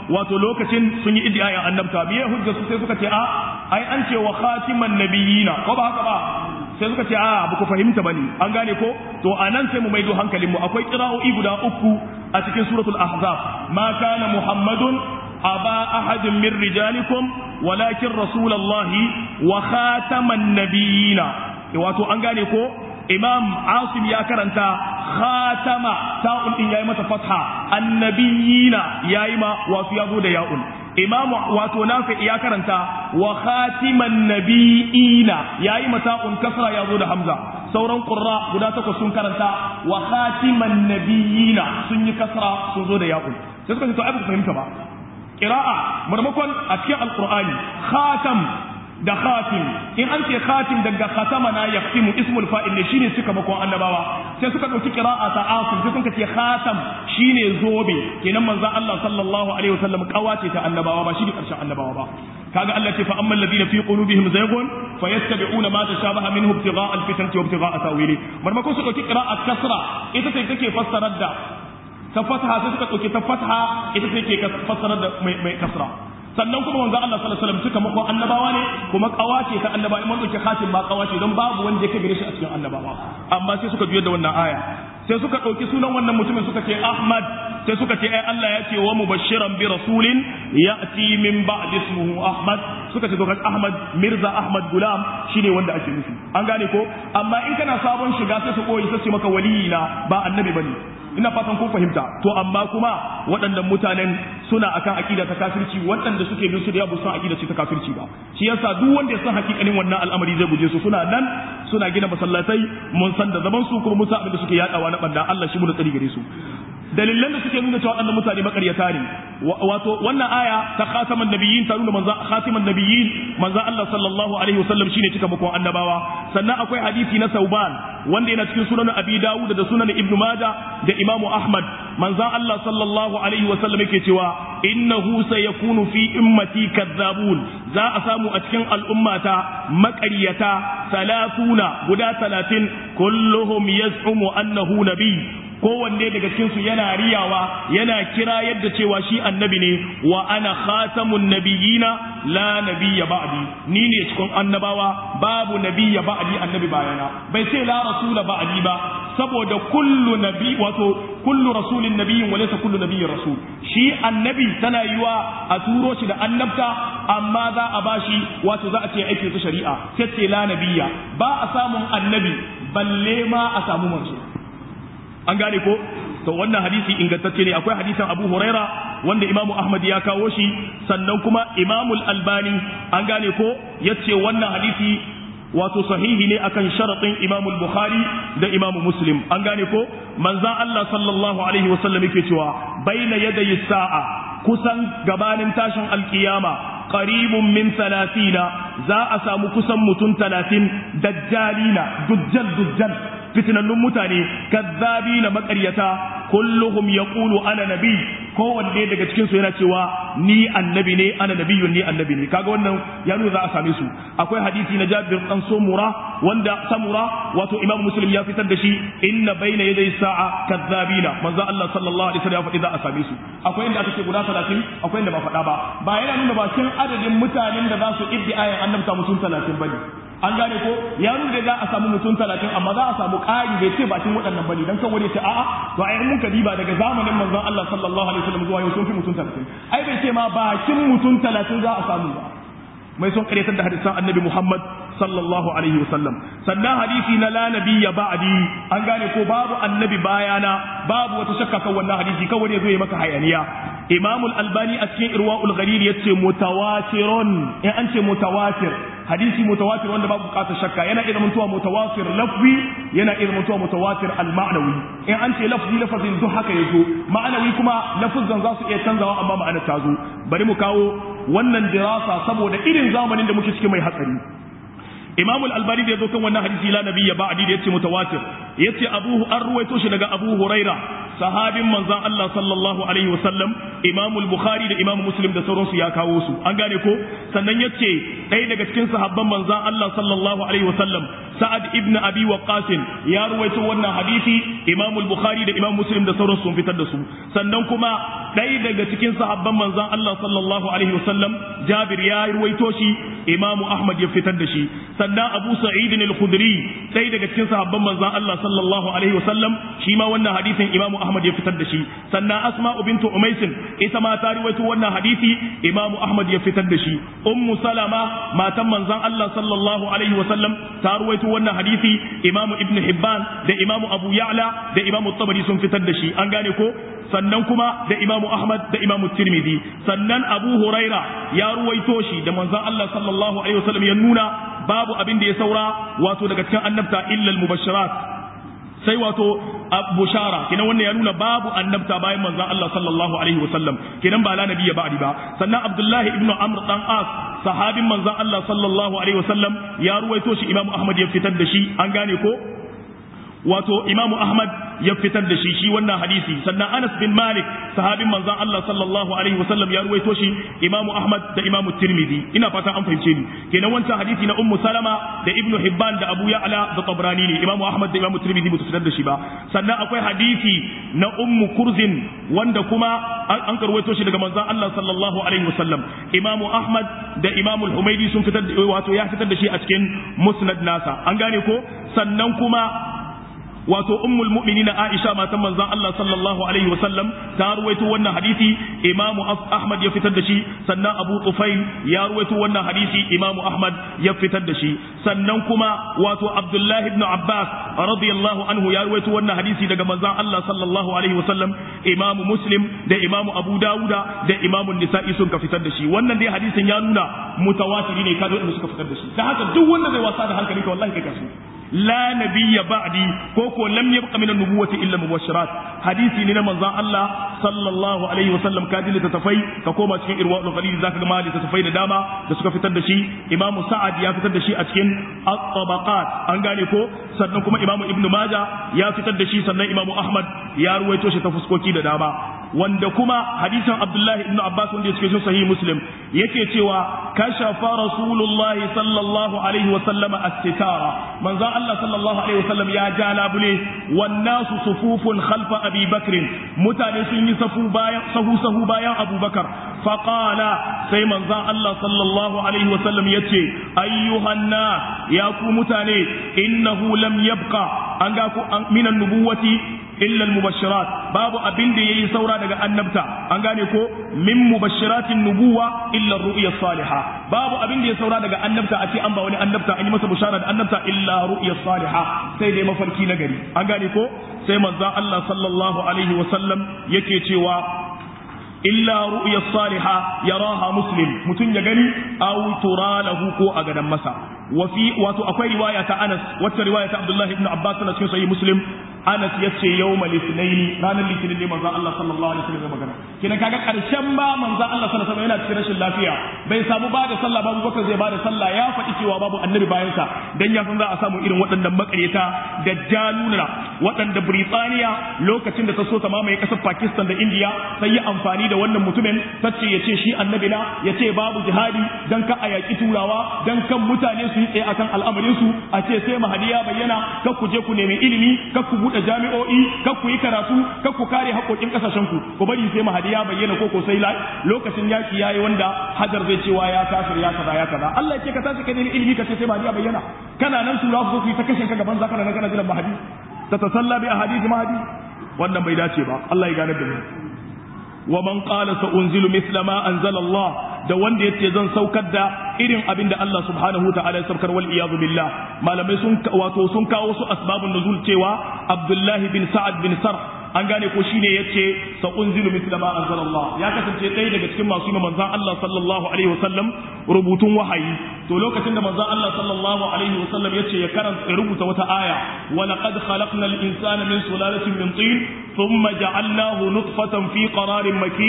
wato lokacin sun yi iddiyayin annabta biye hujja su sai suka ce a ai an ce wa khatiman nabiyina ko ba haka ba sai suka ce a ba ku fahimta bane an gane ko to anan sai mu maido hankalin mu akwai qira'o'i guda uku a cikin suratul ahzab ma kana muhammadun aba ahadin min rijalikum walakin rasulullahi wa khataman nabiyina wato an gane ko imam asim ya karanta khatama ta'un din yayi mata fatha annabiyina yayi ma wato yazo da ya'un imam wato nafi ya karanta wa khatiman nabiyina yayi mata un kasra yazo da hamza sauran qurra guda takwas sun karanta wa khatiman nabiyina sun yi kasra sun zo da ya'un sai suka ce to ai ba fahimta ba qira'a marmakon a cikin alqur'ani khatam da khatim in an ce khatim daga khatama na yaqtimu ismul fa'il ne shine suka makon annabawa sai suka dauki qira'a ta asim sai suka ce khatam shine zobe kenan manzon Allah sallallahu alaihi wasallam kawace ta annabawa ba shine karshen annabawa ba kaga Allah ce fa ammal ladina fi qulubihim zaygun fayattabi'una ma tashabaha minhu ibtigha'a alfitnati wa ibtigha'a tawili marmakon su dauki qira'a kasra ita ce take fassarar da ta fataha sai suka dauki ta fataha ita ce ke fassarar da mai kasra sannan kuma manzo Allah sallallahu alaihi wasallam suka makon annabawa ne kuma kawace ta annabawa in dauke khatim ba kawace don babu wanda yake gare shi a cikin annabawa amma sai suka juyar da wannan aya sai suka dauki sunan wannan mutumin suka ce Ahmad sai suka ce ai Allah ya ce wa mubashiran bi rasulin ya'ti min ba'd ismuhu Ahmad suka ce to Ahmad Mirza Ahmad Gulam shine wanda ake nufi an gane ko amma in kana sabon shiga sai su koyi sai su maka waliyina ba annabi bane ina fatan kun fahimta to amma kuma waɗannan mutanen suna akan akida ta kafirci waɗanda suke bin su da yabu san akida ce ta kafirci ba shi yasa duk wanda ya san hakikanin wannan al'amari zai guje su suna nan suna gina masallatai mun san da zaman su kuma mun san abin da suke yadawa na banda Allah shi mu da tsari gare su dalilan da suke nuna cewa waɗannan mutane makaryata ne wato wannan aya ta khataman nabiyyin ta nuna manzo khatiman nabiyyin manzo Allah sallallahu alaihi wasallam shine cika makon annabawa sannan akwai hadisi na Sauban wanda yana cikin sunan Abi Dawud da sunan Ibn Majah da Imam Ahmad manzo Allah sallallahu alaihi wasallam yake cewa innahu sayakunu fi ummati kadzabun za a samu a cikin al'ummata makaryata salatuna guda talatin kulluhum yaz'umu annahu nabiy kowanne daga cikinsu yana riyawa yana kira yadda cewa shi annabi ne wa ana khatamun nabiyina la nabiyya ba'di ni ne cikin annabawa babu nabiyya ba'di annabi bayana bai ce la rasula ba'di ba saboda kullu nabi wato kullu rasulin nabiyyin wa laysa kullu nabiyyin rasul shi annabi tana yiwa a turo shi da annabta amma za a bashi wato za a ce aikin ta shari'a sai ce la nabiyya ba a samun annabi balle ma a samu manzo an gane ko to wannan hadisi ingantacce ne akwai hadisin Abu Huraira wanda Imam Ahmad ya kawo shi sannan kuma Imam Al-Albani an gane ko yace wannan hadisi wato sahihi ne akan sharaɗin Imam Bukhari da Imam Muslim an gane ko manzon Allah sallallahu alaihi wasallam yake cewa baina yadayi sa'a kusan gabanin tashin alkiyama qaribun min talatina za a samu kusan mutum talatin dajjalina dujjal dujjal fitinannun mutane kazzabi na makaryata kulluhum yaqulu ana nabi kowanne daga cikin su yana cewa ni annabi ne ana nabiyyun ni annabi ne kaga wannan ya nuna za a same su akwai hadisi na Jabir dan Samura wanda Samura wato Imam Muslim ya fitar da shi inna baina yaday sa'a kazzabina manzo Allah sallallahu alaihi wasallam ya faɗi za a same su akwai inda aka ce guda 30 akwai inda ba faɗa ba ba yana nuna bakin adadin mutanen da za su iddi ayan annabta mutum 30 bane an gane ko ya nuna da za a samu mutum talatin amma za a samu ƙari bai ce bakin waɗannan bane dan kan wani ce a'a to ai mun ka diba daga zamanin manzon Allah sallallahu alaihi wasallam zuwa yau sun fi mutum talatin ai bai ce ma bakin mutum talatin za a samu ba mai son karyatar da hadisan annabi Muhammad sallallahu alaihi wasallam sannan hadisi na la nabiyya ba'di an gane ko babu annabi bayana babu wata shakka kan wannan hadisi kawai ne zo ya maka hayaniya Imam al-Albani a cikin Irwaul Ghalil yace mutawatirun in an ce mutawatir hadisi mutawatir wanda babu bukatar shakka yana iya mutuwa mutawatir lafzi yana iya mutuwa mutawatir al-ma'nawi in an ce lafzi lafazin duk haka yazo ma'anawi kuma lafazan za su iya canzawa amma ma'anar ta zo bari mu kawo wannan dirasa saboda irin zamanin da muke cikin mai hatsari Imam al-Albani da yazo kan wannan hadisi la nabiyya ba'di da yace mutawatir yace Abu an ruwaito shi daga Abu Huraira sahabin manzon Allah sallallahu alaihi wasallam Imam al-Bukhari da Imam Muslim da sauransu ya kawo su an gane ko sannan yace ɗaya daga cikin sahabban manzon Allah sallallahu alaihi wasallam Sa'ad ibn Abi Waqqas ya ruwaito wannan hadisi Imam al-Bukhari da Imam Muslim da sauransu sun fitar da su sannan kuma ɗaya daga cikin sahabban manzon Allah sallallahu alaihi wasallam Jabir ya ruwaito shi Imam Ahmad ya fitar da shi sannan Abu Sa'id al-Khudri ɗaya daga cikin sahabban manzon Allah sallallahu alaihi wasallam shi ma wannan hadisin Imam Ahmad ya fitar da shi sannan Asma bintu Umays ita ma ta ruwaito wannan hadisi Imam Ahmad ya fitar da shi Ummu Salama matan manzon Allah sallallahu alaihi wasallam ta ruwaito wannan hadisi Imam Ibn Hibban da Imam Abu Ya'la da Imam Tabari sun fitar da shi an gane ko sannan kuma da Imam Ahmad da Imam Tirmidhi sannan Abu Huraira ya ruwaito shi da manzon Allah sallallahu alaihi wasallam ya nuna babu abin da ya saura wato daga cikin annabta illa al-mubashirat sai wato bushara kenan wannan ya nuna babu annabta bayan manzon Allah sallallahu alaihi wasallam kenan ba la nabiyya ba'di ba sannan Abdullahi ibn Amr dan As sahabin manzon Allah sallallahu alaihi wasallam ya ruwaito shi Imam Ahmad ya fitar da shi an gane ko wato Imam Ahmad ya fitar da shi shi wannan hadisi sannan Anas bin Malik sahabin manzon Allah sallallahu alaihi wasallam ya ruwaito shi Imam Ahmad da Imam Tirmidhi ina fatan an fahimce ni kenan wancan hadisi na Ummu Salama da Ibn Hibban da Abu Ya'la da Tabrani ne Imam Ahmad da Imam Tirmidhi ba su fitar da shi ba sannan akwai hadisi na Ummu Kurzin wanda kuma an karwaito shi daga manzon Allah sallallahu alaihi wasallam Imam Ahmad da Imam Al-Humaydi sun fitar da wato ya fitar da shi a cikin Musnad nasa an gane ko sannan kuma wato ummul mu'minina Aisha matan manzon Allah sallallahu alaihi wasallam ta ruwaito wannan hadisi Imam Ahmad ya fitar da shi sannan Abu Tufail ya ruwaito wannan hadisi Imam Ahmad ya fitar da shi sannan kuma wato Abdullah ibn Abbas radiyallahu anhu ya ruwaito wannan hadisi daga manzon Allah sallallahu alaihi wasallam Imam Muslim da Imam Abu Dawuda da Imam Nisa'i sun ka fitar da shi wannan dai hadisin ya nuna mutawatiri ne kada wanda suka fitar da shi dan haka duk wanda zai wasa da hankali ka wallahi kai kasu لا نبي بعدي كوكو لم يبق من النبوة إلا مبشرات حديثي لنا من الله صلى الله عليه وسلم كادل تتفي كوكوما تكين إرواء الغليل ذاك ما لتتفي لداما دسوك في تدشي إمام سعد يا في تدشي أتكين الطبقات أنقالي كو سنكم إمام ابن ماجة يا في تدشي سنة إمام أحمد يا رويتوش تفسكوكي لداما wanda kuma hadisin Abdullahi ibn Abbas wanda yake cikin sahih Muslim yake cewa kashafa Rasulullahi sallallahu alaihi wa sallama as-sitara manzon Allah sallallahu alaihi wa sallam ya ja labule wan nasu sufufun khalfa Abi Bakr mutane sun yi safu bayan sahu sahu bayan Abu Bakar faqala sai manzon Allah sallallahu alaihi wa sallam yace ayyuhan nas ya ku mutane innahu lam yabqa an ga ku minan nubuwati illa al-mubashirat babu abin da yayi saura daga annabta an gane ko min mubashiratin nubuwa illa ru'ya salihah babu abin da ya saura daga annabta a ce an ba wani annabta an yi masa bushara da annabta illa ru'ya salihah sai dai mafarki na gari an gane ko sai manzon Allah sallallahu alaihi wa sallam yake cewa illa ru'ya salihah yaraha muslim mutun ya gani aw tura lahu ko a gadan masa wafi wato akwai riwaya ta Anas wata riwaya ta Abdullah ibn Abbas na cikin sahih Muslim Anas yace yawmal ithnain ranar litinin ne manzon Allah sallallahu alaihi wasallam ya magana kina kaga karshen ba manzon Allah sallallahu alaihi wasallam yana cikin rashin lafiya bai samu ba da sallah babu bakar zai ba da sallah ya faɗi cewa babu annabi bayan sa dan ya san za a samu irin waɗannan makareta da jaluna waɗanda Britaniya lokacin da ta so ta mamaye ƙasar Pakistan da India sai yi amfani da wannan mutumin tace ya ce shi annabi na ya ce babu jihadi dan ka a yaƙi turawa dan kan mutane su yi tsaye akan al'amarin su a ce sai mahadi ya bayyana kar ku je ku nemi ilimi kar ku buɗe jami'o'i kar ku yi karatu kar ku kare haƙoƙin ƙasashen ku ku bari sai mahadi ya bayyana ko ko sai lokacin yaƙi yayi wanda hajar zai cewa ya kafir ya kaza ya kaza Allah ya ce ka tashi ka nemi ilimi ka ce sai mahadi ya bayyana kana nan su su yi ta kashe ka gaban zaka nan kana jiran mahadi ta tasalla bi ahadith mahadi wannan bai dace ba Allah ya gane da mu wa man qala sa unzilu mithla ma anzala Allah da wanda yace zan saukar da irin abin da Allah subhanahu ta'ala ya saukar wal iyadu billah malamai sun wato sun kawo su asbabun nuzul cewa Abdullah bin Sa'ad bin Sarh an gane ko shine yace sa unzilu mithla ma anzala Allah ya kasance ɗaya daga cikin masu yi manzon Allah sallallahu alaihi wasallam rubutun wahayi to lokacin da manzon Allah sallallahu alaihi wasallam yace ya karanta ya rubuta wata aya wa laqad khalaqnal insana min sulalatin min tin thumma ja'alnahu nutfatan fi qararin makin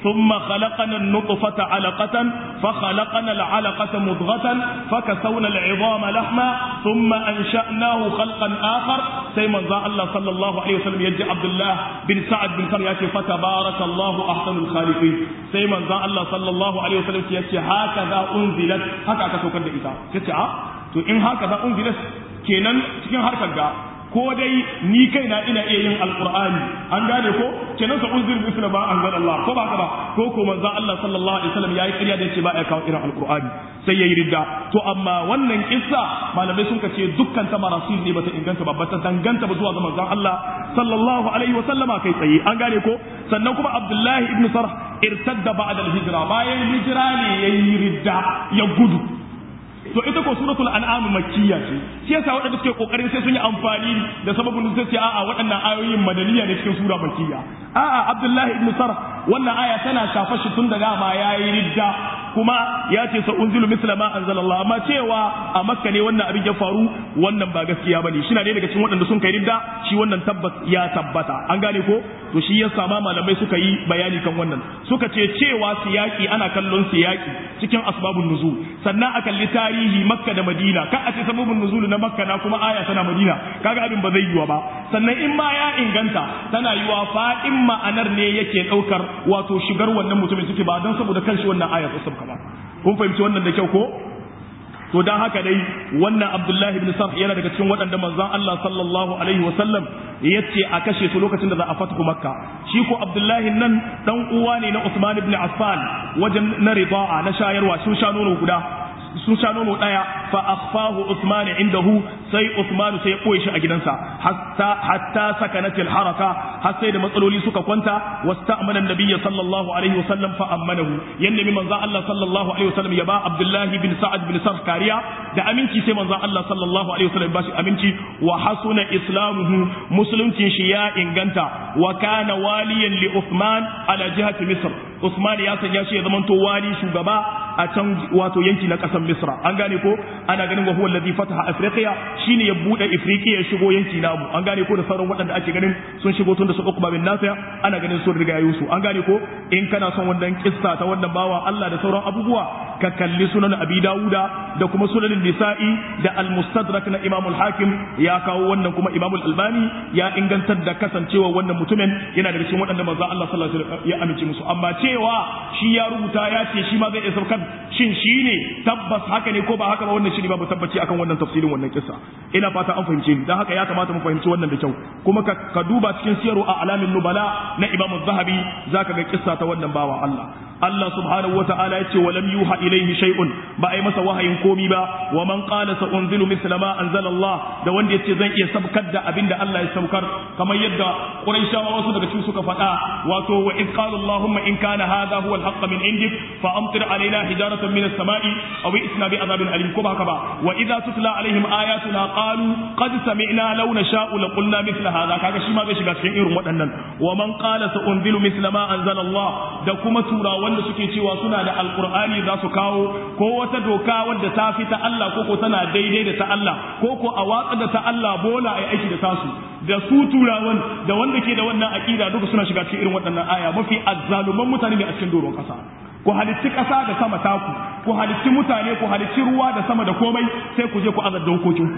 thumma khalaqana an-nutfata 'alaqatan fa khalaqana al-'alaqata mudghatan fa kasawna al-'idhama lahma thumma ansha'nahu khalqan akhar sai manzo Allah sallallahu alaihi wasallam yaji Abdullah bin Sa'ad bin Kar yace fa tabarakallahu ahsanul khaliqin sai manzo Allah sallallahu alaihi wasallam yace haka za unzilat haka aka saukar da ita yace a to in haka za unzilat kenan cikin harkar ga ko dai ni kaina ina iya yin alqur'ani an gane ko kenan sa unzir misla ma anzal Allah ko ba ka ba ko ko manzo Allah sallallahu alaihi wasallam yayi ƙarya da yace ba ya kawo irin alqur'ani sai yayi ridda to amma wannan kissa malamai sun kace dukkan ta marasil ne bata inganta ba bata danganta ba zuwa ga manzon Allah sallallahu alaihi wasallama kai tsaye an gane ko sannan kuma Abdullahi ibn Sarh irtadda ba'da al-hijra bayan hijira ne yayi ridda ya gudu to ita ko suratul an'am makkiya ce shi yasa waɗanda suke kokarin sai sun yi amfani da sababin sai ce a'a waɗannan ayoyin madaniya ne cikin sura makkiya a'a abdullahi ibn sarh wannan aya tana shafa shi tun daga ma yayi ridda kuma ya ce sa unzilu misla ma anzalallah amma cewa a makka ne wannan abin ya faru wannan ba gaskiya bane shi na ne daga cikin waɗanda sun kai ridda shi wannan tabbas ya tabbata an gane ko to shi yasa ma malamai suka yi bayani kan wannan suka ce cewa siyaki ana kallon siyaki cikin asbabun nuzul sannan a kalli tarihi makka da madina ka a ce sababun nuzul na makka na kuma aya tana madina kaga abin ba zai yiwa ba sannan in ma ya inganta tana yiwa fa'in ma'anar ne yake daukar wato shigar wannan mutumin suke ba don saboda kanshi wannan aya ta sabka ba kun fahimci wannan da kyau ko to dan haka dai wannan Abdullahi ibn Sarh yana daga cikin waɗanda manzon Allah sallallahu alaihi wasallam yace a kashe su lokacin da za a fatu Makka shi ko Abdullahi nan dan uwa ne na Usman ibn Affan wajen na rida'a na shayarwa sun sha nono guda sun sha nono daya fa akhfahu Usman indahu sai Usman sai ya koye shi a gidansa hatta hatta sakanat haraka har sai da matsaloli suka kwanta wasta'mana an-nabiy sallallahu alaihi wasallam fa amanahu yanda mi manzo Allah sallallahu alaihi wasallam ya ba Abdullah bin Sa'ad bin Sarh kariya da aminci sai manzo Allah sallallahu alaihi wasallam ba shi aminci wa hasuna islamuhu musuluncin shi ya inganta wa kana waliyan li Uthman ala jihati Misr Uthman ya sanya shi ya zamanto wali shugaba a can wato yanki na kasar Misra an gane ko ana ganin wa huwa alladhi fataha Afriqiya shine ya bude Afriqiya ya shigo yanki namu an gane ko da sauran waɗanda ake ganin sun shigo tun da su Uqba bin Nafi ana ganin sun riga yusu an gane ko in kana son wannan kissa ta wannan bawa Allah da sauran abubuwa ka kalli sunan Abi Dawuda da kuma sunan Nisa'i da Al-Mustadrak na Imam Al-Hakim ya kawo wannan kuma Imam Al-Albani ya ingantar da kasancewa wannan mutumin yana daga cikin waɗanda manzo Allah sallallahu alaihi wasallam ya amince musu amma cewa shi ya rubuta ya ce shi ma zai iya saukar shin shi ne tabbas haka ne ko ba haka ba wannan shi ne babu tabbaci akan wannan tafsirin wannan kissa ina fata an fahimce ni dan haka ya kamata mu fahimci wannan da kyau kuma ka, ka duba cikin siyaru a alamin nubala na Imam Zahabi zaka ga kissa ta wannan bawa Allah Allah subhanahu wata'ala ya ce wa lam yuha ilaihi shay'un ba ai masa wahayin komi ba wa man qala sa unzilu misla ma anzala Allah da wanda yace zan iya sabkar da abinda Allah ya saukar kamar yadda Quraishawa wasu daga cikin suka faɗa wato wa in qala Allahumma in kana hadha huwa al-haqq min indik fa amtir alaina hijaratan min as-sama'i aw isna bi adhabin alim ko ba haka ba wa idza tutla alaihim ayatuna qalu qad sami'na law nasha'u la qulna mithla hadha kaga shi ma zai shiga cikin irin waɗannan wa man qala sa unzilu misla ma anzala Allah da kuma tura wanda suke cewa suna da alqur'ani za su kawo ko wata doka wadda ta fi ta Allah ko ko tana daidai da ta Allah ko ko a watsa da ta Allah bola ai aiki da tasu da su turawan da wanda ke da wannan aqida duka suna shiga cikin irin waɗannan aya mafi azzaluman mutane ne a cikin doron kasa ku halitti ƙasa da sama taku ku halitti mutane ku halitti ruwa da sama da komai sai ku je ku azar dokokinku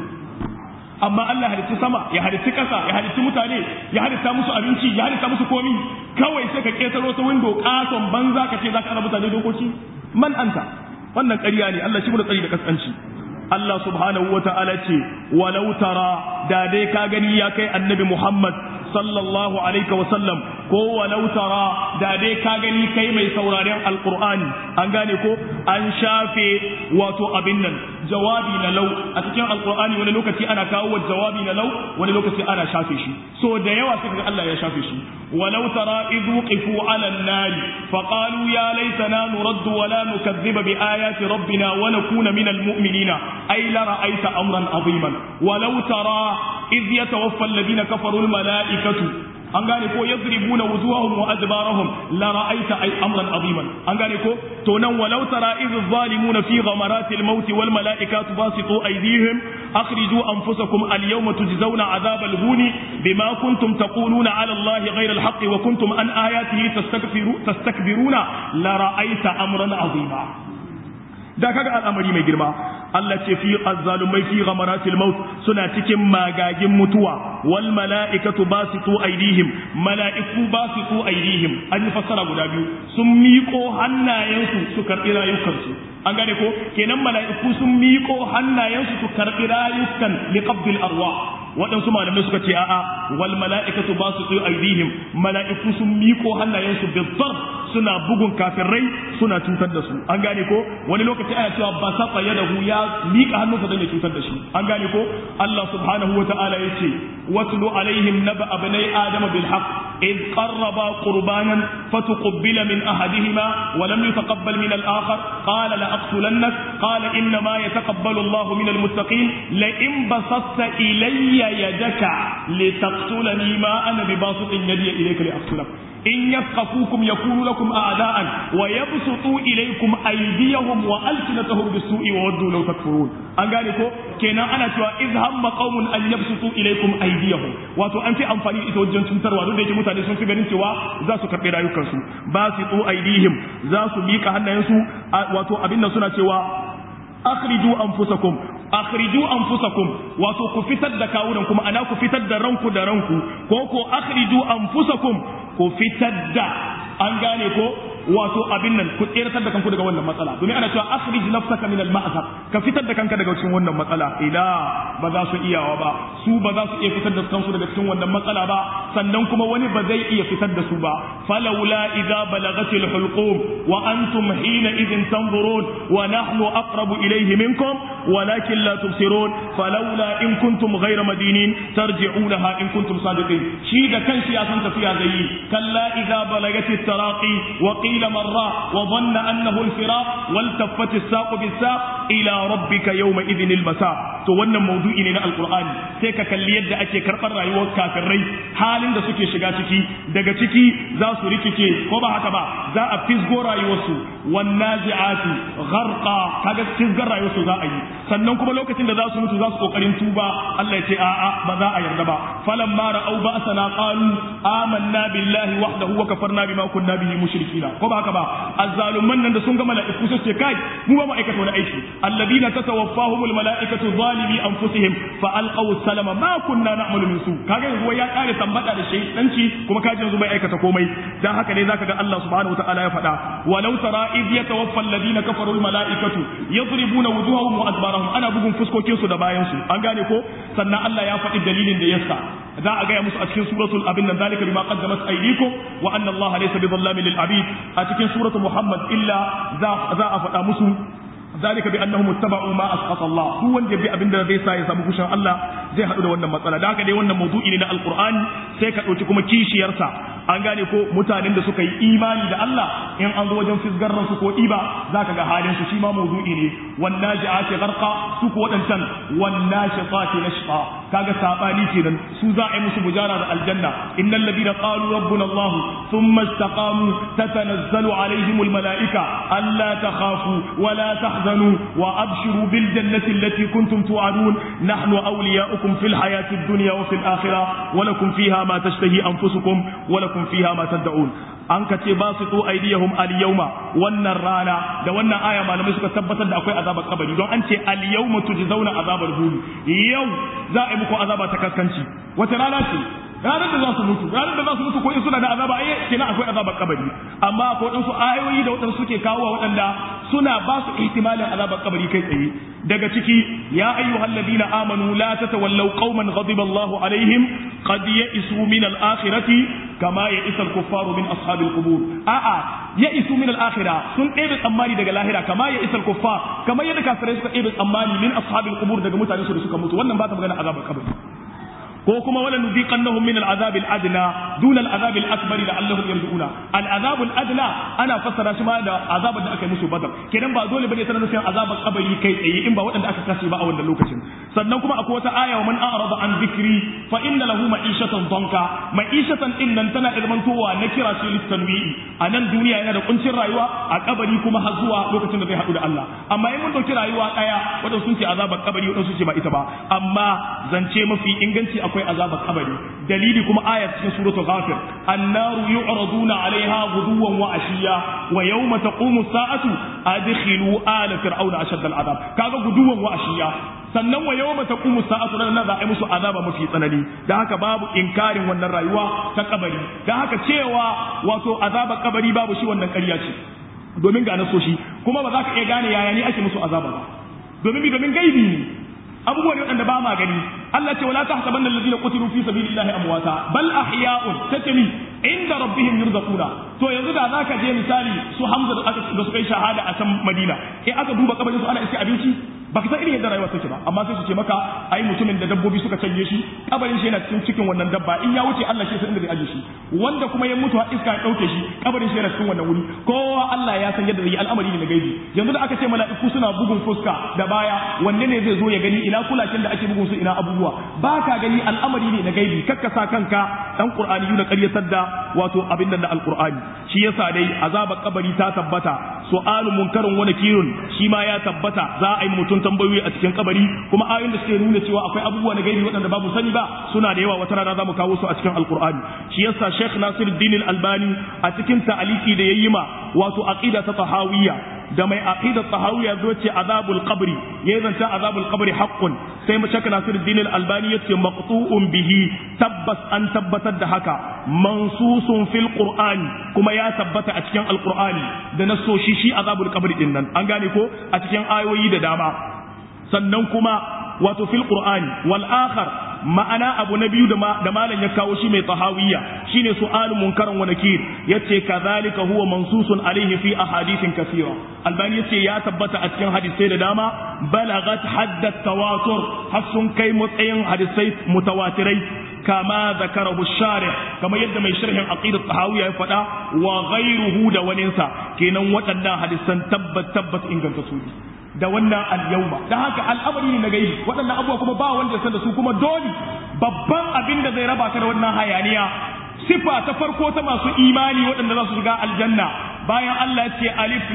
amma Allah halitti sama ya halitti ƙasa ya halitti mutane ya halitta musu abinci ya halitta musu komi kawai sai ka ƙetaro ta windo ƙaton banza ka ce za ka ana mutane dokoki man anta wannan ƙarya ne Allah shi mu da tsari da kaskanci Allah subhanahu wa ta'ala ce walau tara da dai ka gani ya kai annabi Muhammad sallallahu alaihi wa sallam ko walau tara da dai ka gani kai mai sauraren alqur'ani an gane ko an shafe wato abin nan jawabi na lau a cikin alqur'ani wani lokaci ana kawo jawabi na lau wani lokaci ana shafe shi so da yawa sai ga Allah ya shafe shi walau tara idh wuqifu ala an-nar fa qalu ya laitana nuraddu wa la nukadhiba bi ayati rabbina wa nakuna min al-mu'minina ay la ra'aita amran aziman walau tara idh yatawaffa alladhina kafaru al-mala'ikatu an gane ko yadribuna wujuhahum wa adbarahum la ra'aita ay amran aziman an gane ko to nan walau tara idh zalimuna fi ghamaratil maut wal malaikatu basitu aydihim akhriju anfusakum al yawma tujzauna adhabal huni bima kuntum taquluna ala allahi ghayra al haqq wa kuntum an ayatihi tastakbiru tastakbiruna la ra'aita amran azima da kaga al'amari mai girma Allah ce fi azzalumai fi ghamaratil maut suna cikin magagin mutuwa wal mala'ikatu basitu aidihim mala'iku basitu aidihim an yi fassara guda biyu sun miƙo hannayensu su karɓi rayukansu an gane ko kenan mala'iku sun miƙo hannayensu su karɓi rayukan liqabdil arwa waɗansu malamai suka ce a'a wal mala'ikatu basitu aidihim mala'iku sun miƙo hannayensu bizzar suna bugun kafirai suna cutar da su an gane ko wani lokaci ana cewa ba sa tsaye da hu ya miƙa hannunsa don ya cutar da shi an gane ko Allah subhanahu wa ta'ala ya ce watlu alaihim naba abnai adama bil haqq إذ قربا قربانا فتقبل من أحدهما ولم يتقبل من الآخر قال لأقتلنك قال إنما يتقبل الله من المتقين لئن بسطت إلي يدك لتقتلني ما أنا بباسط يدي إليك لأقتلك إن يثقفوكم يكونوا لكم أعداء ويبسطوا إليكم أيديهم وألسنتهم بالسوء وودوا لو تكفرون an gane ko kenan ana cewa iz hamma qaumun an yabsutu ilaykum aydiyahum wato an fi amfani ita wajen cutarwa duk da yake mutane sun fi ganin cewa za su karbe rayukansu ba su tsu aydihim za su mika hannayensu wato abin nan suna cewa akhriju anfusakum akhriju anfusakum wato ku fitar da kawunan kuma ana ku fitar da ranku da ranku ko ko akhriju anfusakum ku fitar da an gane ko wato abin nan ku tseratar da kanku daga wannan matsala domin ana cewa akhrij nafsaka min al-ma'sar ka fitar da kanka daga cikin wannan matsala ila ba za su iyawa ba su ba za su iya fitar da kansu daga cikin wannan matsala ba sannan kuma wani ba zai iya fitar da su ba falawla idza balagatil hulqum wa antum hina idhin tanzurun wa nahnu aqrabu ilayhi minkum walakin la tubsirun falawla in kuntum ghayra madinin tarji'unaha in kuntum sadiqin shi da kanshi ya san tafiya zai yi kalla idza balagatit taraqi wa قيل مرة وظن أنه الفراق والتفت الساق بالساق إلى ربك يومئذ المساء to wannan maudu'i ne na alkur'ani sai ka kalli yadda ake karɓar rayuwar kafirai halin da suke shiga ciki daga ciki za su rikice ko ba haka ba za a fisgo rayuwarsu wan nazi'ati gharqa kaga fisgar rayuwarsu za a yi sannan kuma lokacin da za su mutu za su kokarin tuba Allah ya ce a'a ba za a yarda ba falamma ra'au ba'sana qalu amanna billahi wahdahu wa kafarna bima kunna bihi mushrikina ko ba haka ba azzalumman nan da sun ga mala'iku su ce kai mu ba mu aikata wani aiki alladina tatawaffahumul mala'ikatu zalimi anfusihim fa alqaw salama ma kunna na'malu min su kaga yanzu ya kare tambada da shaytanci kuma kaji yanzu bai aikata komai dan haka ne zaka ga Allah subhanahu wataala ya faɗa walau tara id yatawaffa alladina kafaru al mala'ikatu yadribuna wujuhahum wa adbarahum ana bugun fuskokin su da bayan su an gane ko sannan Allah ya faɗi dalilin da yasa za a gaya musu a cikin suratul abin nan zalika bima qaddamat aydikum wa anna Allah laysa bidhallamin lil abid a cikin suratul muhammad illa za a faɗa musu ذلك بانهم اتبعوا ما اسقط الله duk wanda bi abin da zai sa ya samu kushin Allah zai hadu da wannan matsala da haka dai wannan maudu'i ne na alqur'ani sai ka dauki kuma kishiyarsa an gane ko mutanen da suka yi imani da Allah in an zo wajen fisgar su ko iba zaka ga halin su shi ma maudu'i ne wan naji'ati gharqa su ko wadancan wan nashiqati nashqa kaga sabani kenan su za a yi musu bujara da aljanna innal ladina qalu rabbuna Allah thumma istaqamu tatanazzalu alaihim almalaika alla takhafu wa la tahzanu wa abshiru bil jannati allati kuntum tu'adun nahnu awliya'ukum fil hayati ad-dunya wa fil akhirah wa lakum fiha ma tashtahi anfusukum wa lakum fiha ma tad'un an ka ce ba su to aidiyahum al-yawma wannan rana da wannan aya malamai suka tabbatar da akwai azabar kabari don an ce al-yawma tujzauna azabar hulu yau za a yi muku azaba ta kaskanci wata rana ce ranar da za su mutu ranar da za su mutu ko in suna da azaba ai kenan akwai azabar kabari amma akwai wadansu ayoyi da wadansu suke kawo waɗanda suna ba su ihtimalin azabar kabari kai tsaye daga ciki ya ayyuhal ladina amanu la tatawallaw qauman ghadiba Allahu alaihim qad ya'isu min al-akhirati kama ya'isa al-kuffaru min ashabil qubur a'a ya'isu min al-akhirah sun ɗebe tsammani daga lahira kama ya'isa al-kuffar kamar yadda kafirai suka ɗebe tsammani min ashabil qubur daga mutanen su da suka mutu wannan ba ta magana azabar kabari ko kuma wala nuziqannahum min al'azab al'adna duna al-azab al-akbar la'allahum yarji'una al-azab al-adna ana fassara shi ma da azabar da aka yi musu badar kenan ba dole bane sanar nufin azabar kabari kai tsaye in ba waɗanda aka kashe ba a wannan lokacin sannan kuma akwai wata aya wa man a'rada an dhikri fa inna lahu ma'ishatan danka ma'ishatan din nan tana ilmantowa na kira shi litanwi'i a nan duniya yana da kuncin rayuwa a kabari kuma har zuwa lokacin da zai haɗu da Allah amma in mun dauki rayuwa daya wadanda sun ce azabar kabari wadanda sun ce ba ita ba amma zance mafi inganci akwai azabar kabari dalili kuma ayat cikin suratul ghafir annaru yu'raduna 'alayha ghuduwan wa ashiya wa yawma taqumu as-sa'atu adkhilu ala fir'auna ashadda al-'adab kaga guduwan wa ashiya sannan wa yawma taqumu as-sa'atu nan za a yi musu azaba mafi tsanani dan haka babu inkarin wannan rayuwa ta kabari dan haka cewa wato azabar kabari babu shi wannan ƙarya ce domin ga nasoshi kuma ba za ka iya gane yaya ne ake musu azaba ba domin bi domin gaibi ne abubuwa ne waɗanda ba ma gani Allah ce wala tahsabanna alladhina qutilu fi sabilillahi amwata bal ahya'un tatami inda rabbihim yurzaquna to yanzu da zaka je misali su Hamza da aka da suka yi shahada a can Madina eh aka duba kabarin su ana iske abinci baka san irin yadda rayuwa take ba amma sai su ce maka ai mutumin da dabbobi suka canje shi kabarin shi yana cikin cikin wannan dabba in ya wuce Allah shi san inda zai aje shi wanda kuma ya mutu iska ya dauke shi kabarin shi yana cikin wannan wuri kowa Allah ya san yadda zai yi al'amari ne na gaibi yanzu da aka ce mala'iku suna bugun fuska da baya wanne ne zai zo ya gani ina kulakin da ake bugun su ina abubuwa ba ka gani al'amari ne na gaibi kakka sa kanka dan qur'ani da ƙaryatar da wato abin da alqur'ani shi yasa dai azabar kabari ta tabbata su'alu munkarun wa nakirun shi ma ya tabbata za a yi mutum tambayoyi a cikin kabari kuma ayoyin da suke nuna cewa akwai abubuwa na gaibi waɗanda babu sani ba suna da yawa wata rana za mu kawo su a cikin alqur'ani shi yasa Sheikh Nasiruddin Al-Albani a cikin ta'aliki da yayi ma wato aqida ta tahawiyya da mai aqida tahawiyya zo ce azabul qabri yayin zance azabul qabri haqqun sai mu shaka Nasiruddin Al-Albani yace maqtu'un bihi tabbas an tabbatar da haka mansusun fil qur'ani kuma ya tabbata a cikin alqur'ani da nasoshi shi azabul qabri din nan an gane ko a cikin ayoyi da dama sannan kuma wato fil qur'ani wal akhar ma'ana abu na biyu da malam ya kawo shi mai tahawiyya shine su'alun munkaran wa nakir yace kadhalika huwa mansusun alaihi fi ahadithin kathira albani yace ya tabbata a cikin hadisai da dama balagat hadda tawatur har sun kai matsayin hadisai mutawatirai kama zakarahu sharih kama yadda mai sharhin aqidat tahawiyya ya faɗa wa ghayruhu da waninsa kenan waɗannan hadisan tabbat tabbat inganta su da wannan al-yawma dan haka al'amari ne na gaibi waɗannan abubuwa kuma ba wanda san da su kuma dole babban abin da zai raba ka da wannan hayaniya sifa ta farko ta masu imani waɗanda za su shiga aljanna bayan Allah ya ce alif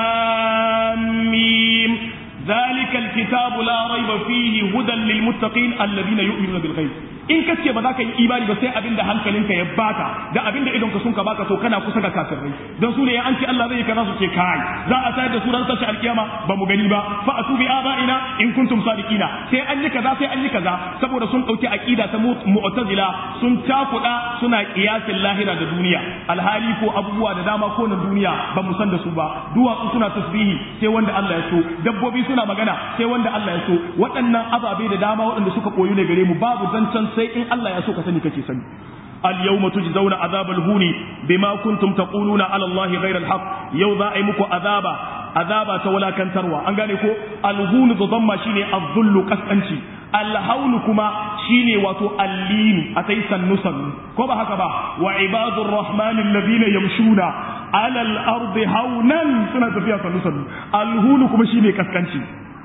lam mim ذلك الكتاب لا ريب فيه هدى للمتقين الذين يؤمنون بالغيب in ka ce ba za ka yi imani ba sai abin da hankalinka ya baka da abin da idonka sun ka baka to kana kusa ga kafirai don su ne ya an ce Allah zai kaza su ce kai za a tayar da su ran tashi alkiyama ba mu gani ba fa atu bi abaina in kuntum sadiqina sai an yi kaza sai an yi kaza saboda sun dauki aqida ta mu'tazila sun takuda suna qiyasin lahira da duniya alhali ko abubuwa da dama ko na duniya ba mu san da su ba duwatsu suna tasbihi sai wanda Allah ya so dabbobi suna magana sai wanda Allah ya so waɗannan ababe da dama waɗanda suka koyu ne gare mu babu zancen sai in Allah ya so ka sani kake sani اليوم تجزون عذاب الهون بما كنتم تقولون على الله غير الحق يو ذا اي مكو عذابا عذابا تولا كان تروى ان غاني كو الهون ضم شيني الذل كسانشي الهول كما شيني واتو اللين اتي سنسن كو با هكا با وعباد الرحمن الذين يمشون على الارض هونا سنة فيها سنسن الهون كما شيني كسانشي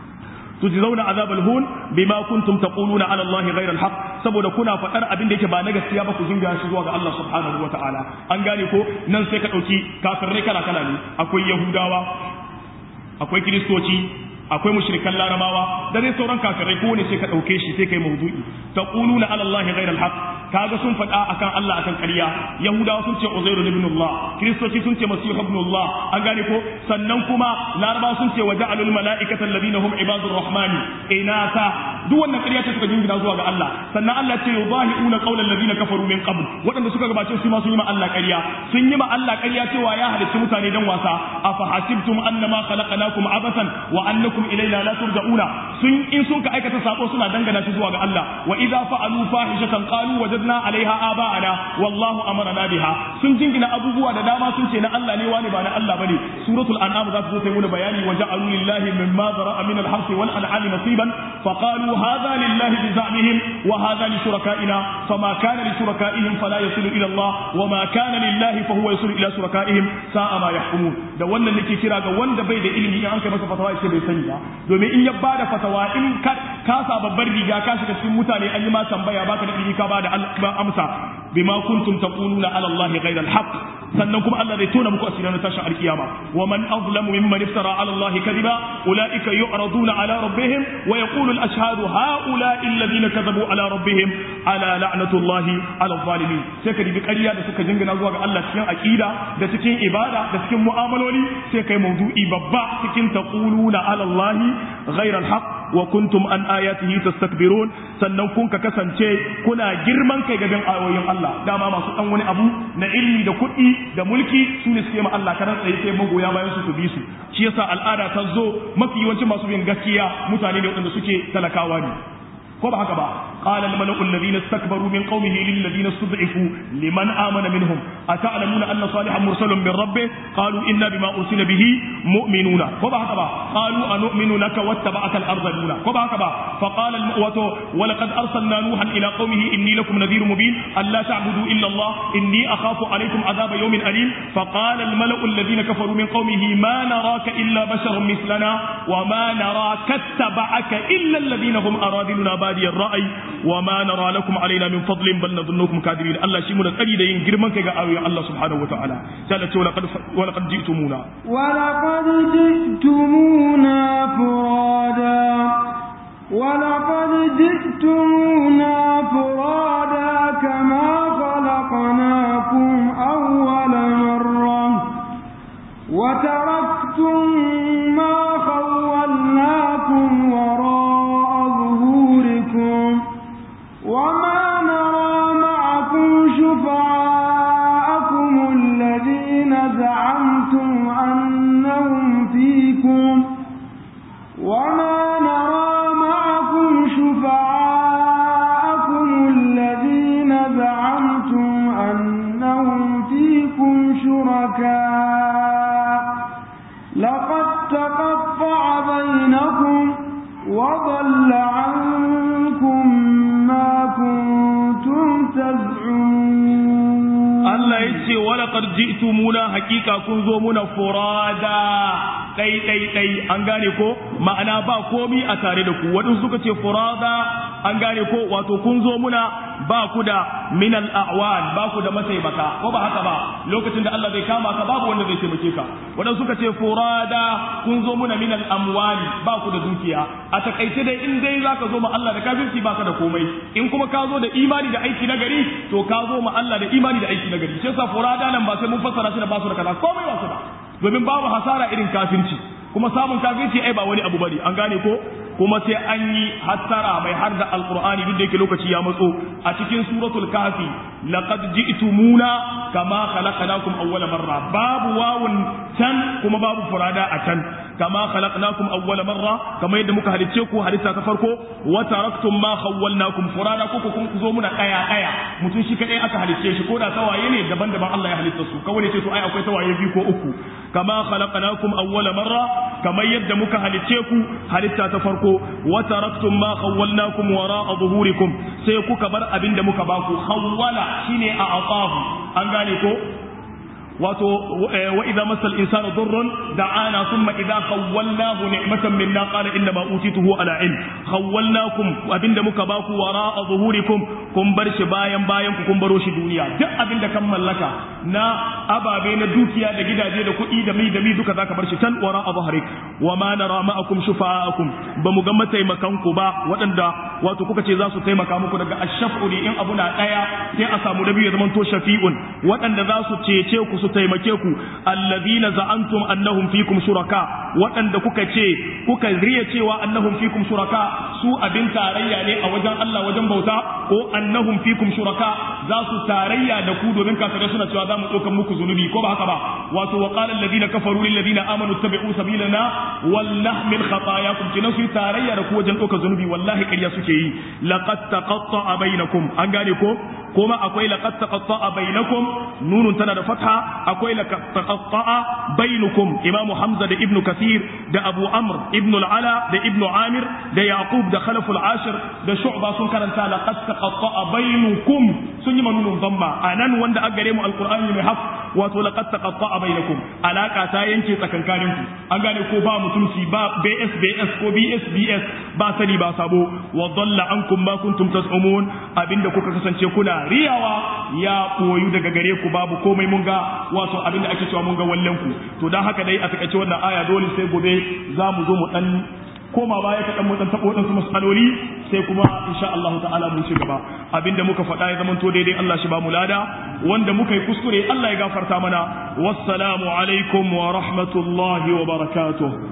تجزون عذاب الهون بما كنتم تقولون على الله غير الحق saboda kuna faɗar abin da yake ba na gaskiya ba ku jinga shi zuwa ga Allah subhanahu wataala an gane ko nan sai ka ɗauki kafirai kala kala ne akwai yahudawa akwai kiristoci akwai mushrikan larabawa da dai sauran kafirai ko ne sai ka ɗauke shi sai kai mawdu'i taquluna ala Allah ghayra al-haq kaga sun faɗa akan Allah akan ƙarya yahudawa sun ce uzairu ibn Allah kiristoci sun ce masih ibn Allah an gane ko sannan kuma larabawa sun ce waja'alul mala'ikata alladhina hum ibadur rahmani inasa duk wannan ƙarya ce suka jingina zuwa ga Allah sannan Allah ce yudahiuna qawlan alladhina kafaru min qabl waɗanda suka gabace su ma sun yi ma Allah ƙarya sun yi ma Allah ƙarya cewa ya halicci mutane dan wasa afa hasibtum annama khalaqnakum abasan wa annakum ilaina la turja'una sun in sun ka aikata sako suna dangana shi zuwa ga Allah wa idza fa'alu fahishatan qalu wajadna 'alayha aba'ana wallahu amarna biha sun jingina abubuwa da dama sun ce na Allah ne wani ba na Allah bane suratul an'am za su zo sai mu bayani wa ja'alu lillahi mimma zara'a min al-harth wal an'ami nasiban fa qalu hadha lillahi bi za'mihim wa hadha li shuraka'ina fama kana li shuraka'ihim fala yasilu ila Allah wa ma kana lillahi fa huwa yasilu ila shuraka'ihim sa'a ma yahkumun da wannan nake kira ga wanda bai da ilimi in an kai masa fatawa ce bai sani ba domin in ya bada fatawa in ka sa babbar riga ka shiga cikin mutane an yi ma tambaya baka da ilimi ka bada amsa bima kuntum taquluna ala Allah ghayra al-haq sannan kuma Allah zai tona muku asirin tashin alkiyama wa man azlamu mimman iftara ala Allah kadiba ulaika yu'raduna ala rabbihim wa yaqulu al-ashhadu haula'i alladhina kadhabu ala rabbihim ala la'natullahi ala zalimin sai ka dibi ƙarya da suka jingina zuwa ga Allah cikin aqida da cikin ibada da cikin mu'amaloli sai kai mawdu'i babba cikin taquluna ala Allah ghayra al-haq wa kuntum an ayatihi tastakbirun sannan kun ka kasance kuna girman kai gaban ayoyin Allah dama masu dan wani abu na ilmi da kuɗi da mulki su ne suke ma Allah karan tsaye sai magoya bayan su su bi su shi yasa al'ada ta zo mafi yawancin masu bin gaskiya mutane ne waɗanda suke talakawa ne ko ba haka ba qala al mala'u alladhina istakbaru min qaumihi lil ladina stud'ifu liman amana minhum ata'lamuna anna salihan mursalun min rabbih qalu inna bima ursila bihi mu'minuna ko ba haka ba qalu anu'minu laka wattaba'aka al ardaluna ko ba haka ba fa qala al mu'watu wa laqad arsalna nuhan ila qaumihi inni lakum nadhirun mubin alla ta'budu illa allah inni akhafu alaykum adhaba yawmin alim fa qala al mala'u alladhina kafaru min qaumihi ma naraka illa basharun mithlana wa ma naraka ittaba'aka illa alladhina hum aradiluna بادي الرأي وما نرى لكم علينا من فضل بل نظنكم كاذبين الله شي من قري da yin girman kai ga ayoyin Allah subhanahu wataala sai Allah ce walaqad walaqad ji'tumuna walaqad ji'tumuna furada walaqad ji'tumuna furada kama khalaqnakum awwala marra wa taraktum ma khawwalnakum wara وما نرى معكم شفعاءكم الذين زعمتم أنهم فيكم وما نرى معكم شفعاءكم الذين زعمتم أنهم فيكم شركاء لقد تقطع بينكم وضل عنكم كنتم تزعمون الله يجي ولقد جئتمونا حقيقة كنزو منا فرادا kai kai kai an gane ko ma'ana ba komi a tare da ku waɗansu suka ce furada an gane ko wato kun zo muna ba ku da minal a'wan ba ku da mataimaka ko ba haka ba lokacin da Allah zai kama ka babu wanda zai taimake ka waɗansu suka ce furada kun zo muna minal amwali ba ku da dukiya a takaice dai in dai zaka zo ma Allah da kafirci baka da komai in kuma ka zo da imani da aiki na gari to ka zo ma Allah da imani da aiki na gari shi yasa furada nan ba sai mun fassara shi da basu da kaza komai ba su da domin babu hasara irin kafirci kuma samun kafirci ai ba wani abu bane an gane ko kuma sai an yi hassara mai har da alqur'ani duk da yake lokaci ya matso a cikin suratul kafi laqad ji'tumuna kama khalaqnakum awwala marra babu wawun can kuma babu furada a can kama khalaqnakum awwala marra kama yadda muka halicce ku halitta ta farko wa taraktum ma khawwalnakum furada ku kun zo muna kaya kaya mutum shi kadai aka halicce shi ko da tawaye ne daban-daban Allah ya halitta su kawai ce to ai akwai tawaye biyu ko uku kama khalaqnakum awwala marra kama yadda muka halicce ku halitta ta farko wa taraktum ma khawwalnakum wara'a zuhurikum sai kuka bar abin da muka baku khawwala shine a aqahu an gane ko wato wa idza masal insanu durrun da'ana thumma idza khawwalnahu ni'matan minna qala inna ma utituhu ala ilm khawwalnakum abinda muka baku wara'a zuhurikum kun bar shi bayan bayan ku kun baro shi duniya duk abinda kan mallaka na ababe na dukiya da gidaje da kuɗi da mi da mi duka zaka bar shi tan wara'a zuhurik wa ma nara ma'akum shufa'akum ba mu ga mataimakan ku ba waɗanda wato kuka ce za su taimaka muku daga ashaf'u ne in abu na ɗaya sai a samu nabi ya zama to shafi'un waɗanda za su cece ku su taimake ku allazina za'antum annahum fikum shuraka waɗanda kuka ce kuka riya cewa annahum fikum shuraka su abin tarayya ne a wajen Allah wajen bauta ko annahum fikum shuraka za su tarayya da ku domin kafirai suna cewa za mu ɗaukan muku zunubi ko ba haka ba wato wa qala alladhina kafaru lil ladina amanu tabi'u sabilana wal nahmil khatayakum kina su tarayya da ku wajen ɗaukar zunubi wallahi ƙarya suke yi laqad taqatta'a bainakum an gane ko kuma akwai laqad taqatta'a bainakum nunun tana da fatha akwai laqad taqatta'a bainukum imam hamza da ibnu kathir da abu amr ibnu al-ala da ibnu amir da yaqub da khalaf al-ashir da shu'ba sun karanta laqad taqatta'a bainukum sun yi manunun dhamma anan wanda aka gare mu alqur'ani mai haf wato laqad taqatta'a bainakum alaka ta yanke tsakankanin ku an gane ko ba mutunci ba BSBS ko BSBS ba sani ba sabo wa dalla ankum ma kuntum tas'umun abinda kuka kasance kuna riyawa ya koyu daga gare ku babu komai mun ga wato abinda ake cewa mun ga wallen ku to dan haka dai a takaice wannan aya dole sai gobe za mu zo mu dan koma baya kaɗan mu dan taɓa waɗansu mas'aloli sai kuma insha Allah ta'ala mu ci gaba abinda muka faɗa ya zamanto daidai Allah shi ba mu lada wanda muka yi kuskure Allah ya gafarta mana wassalamu alaikum wa rahmatullahi wa barakatuh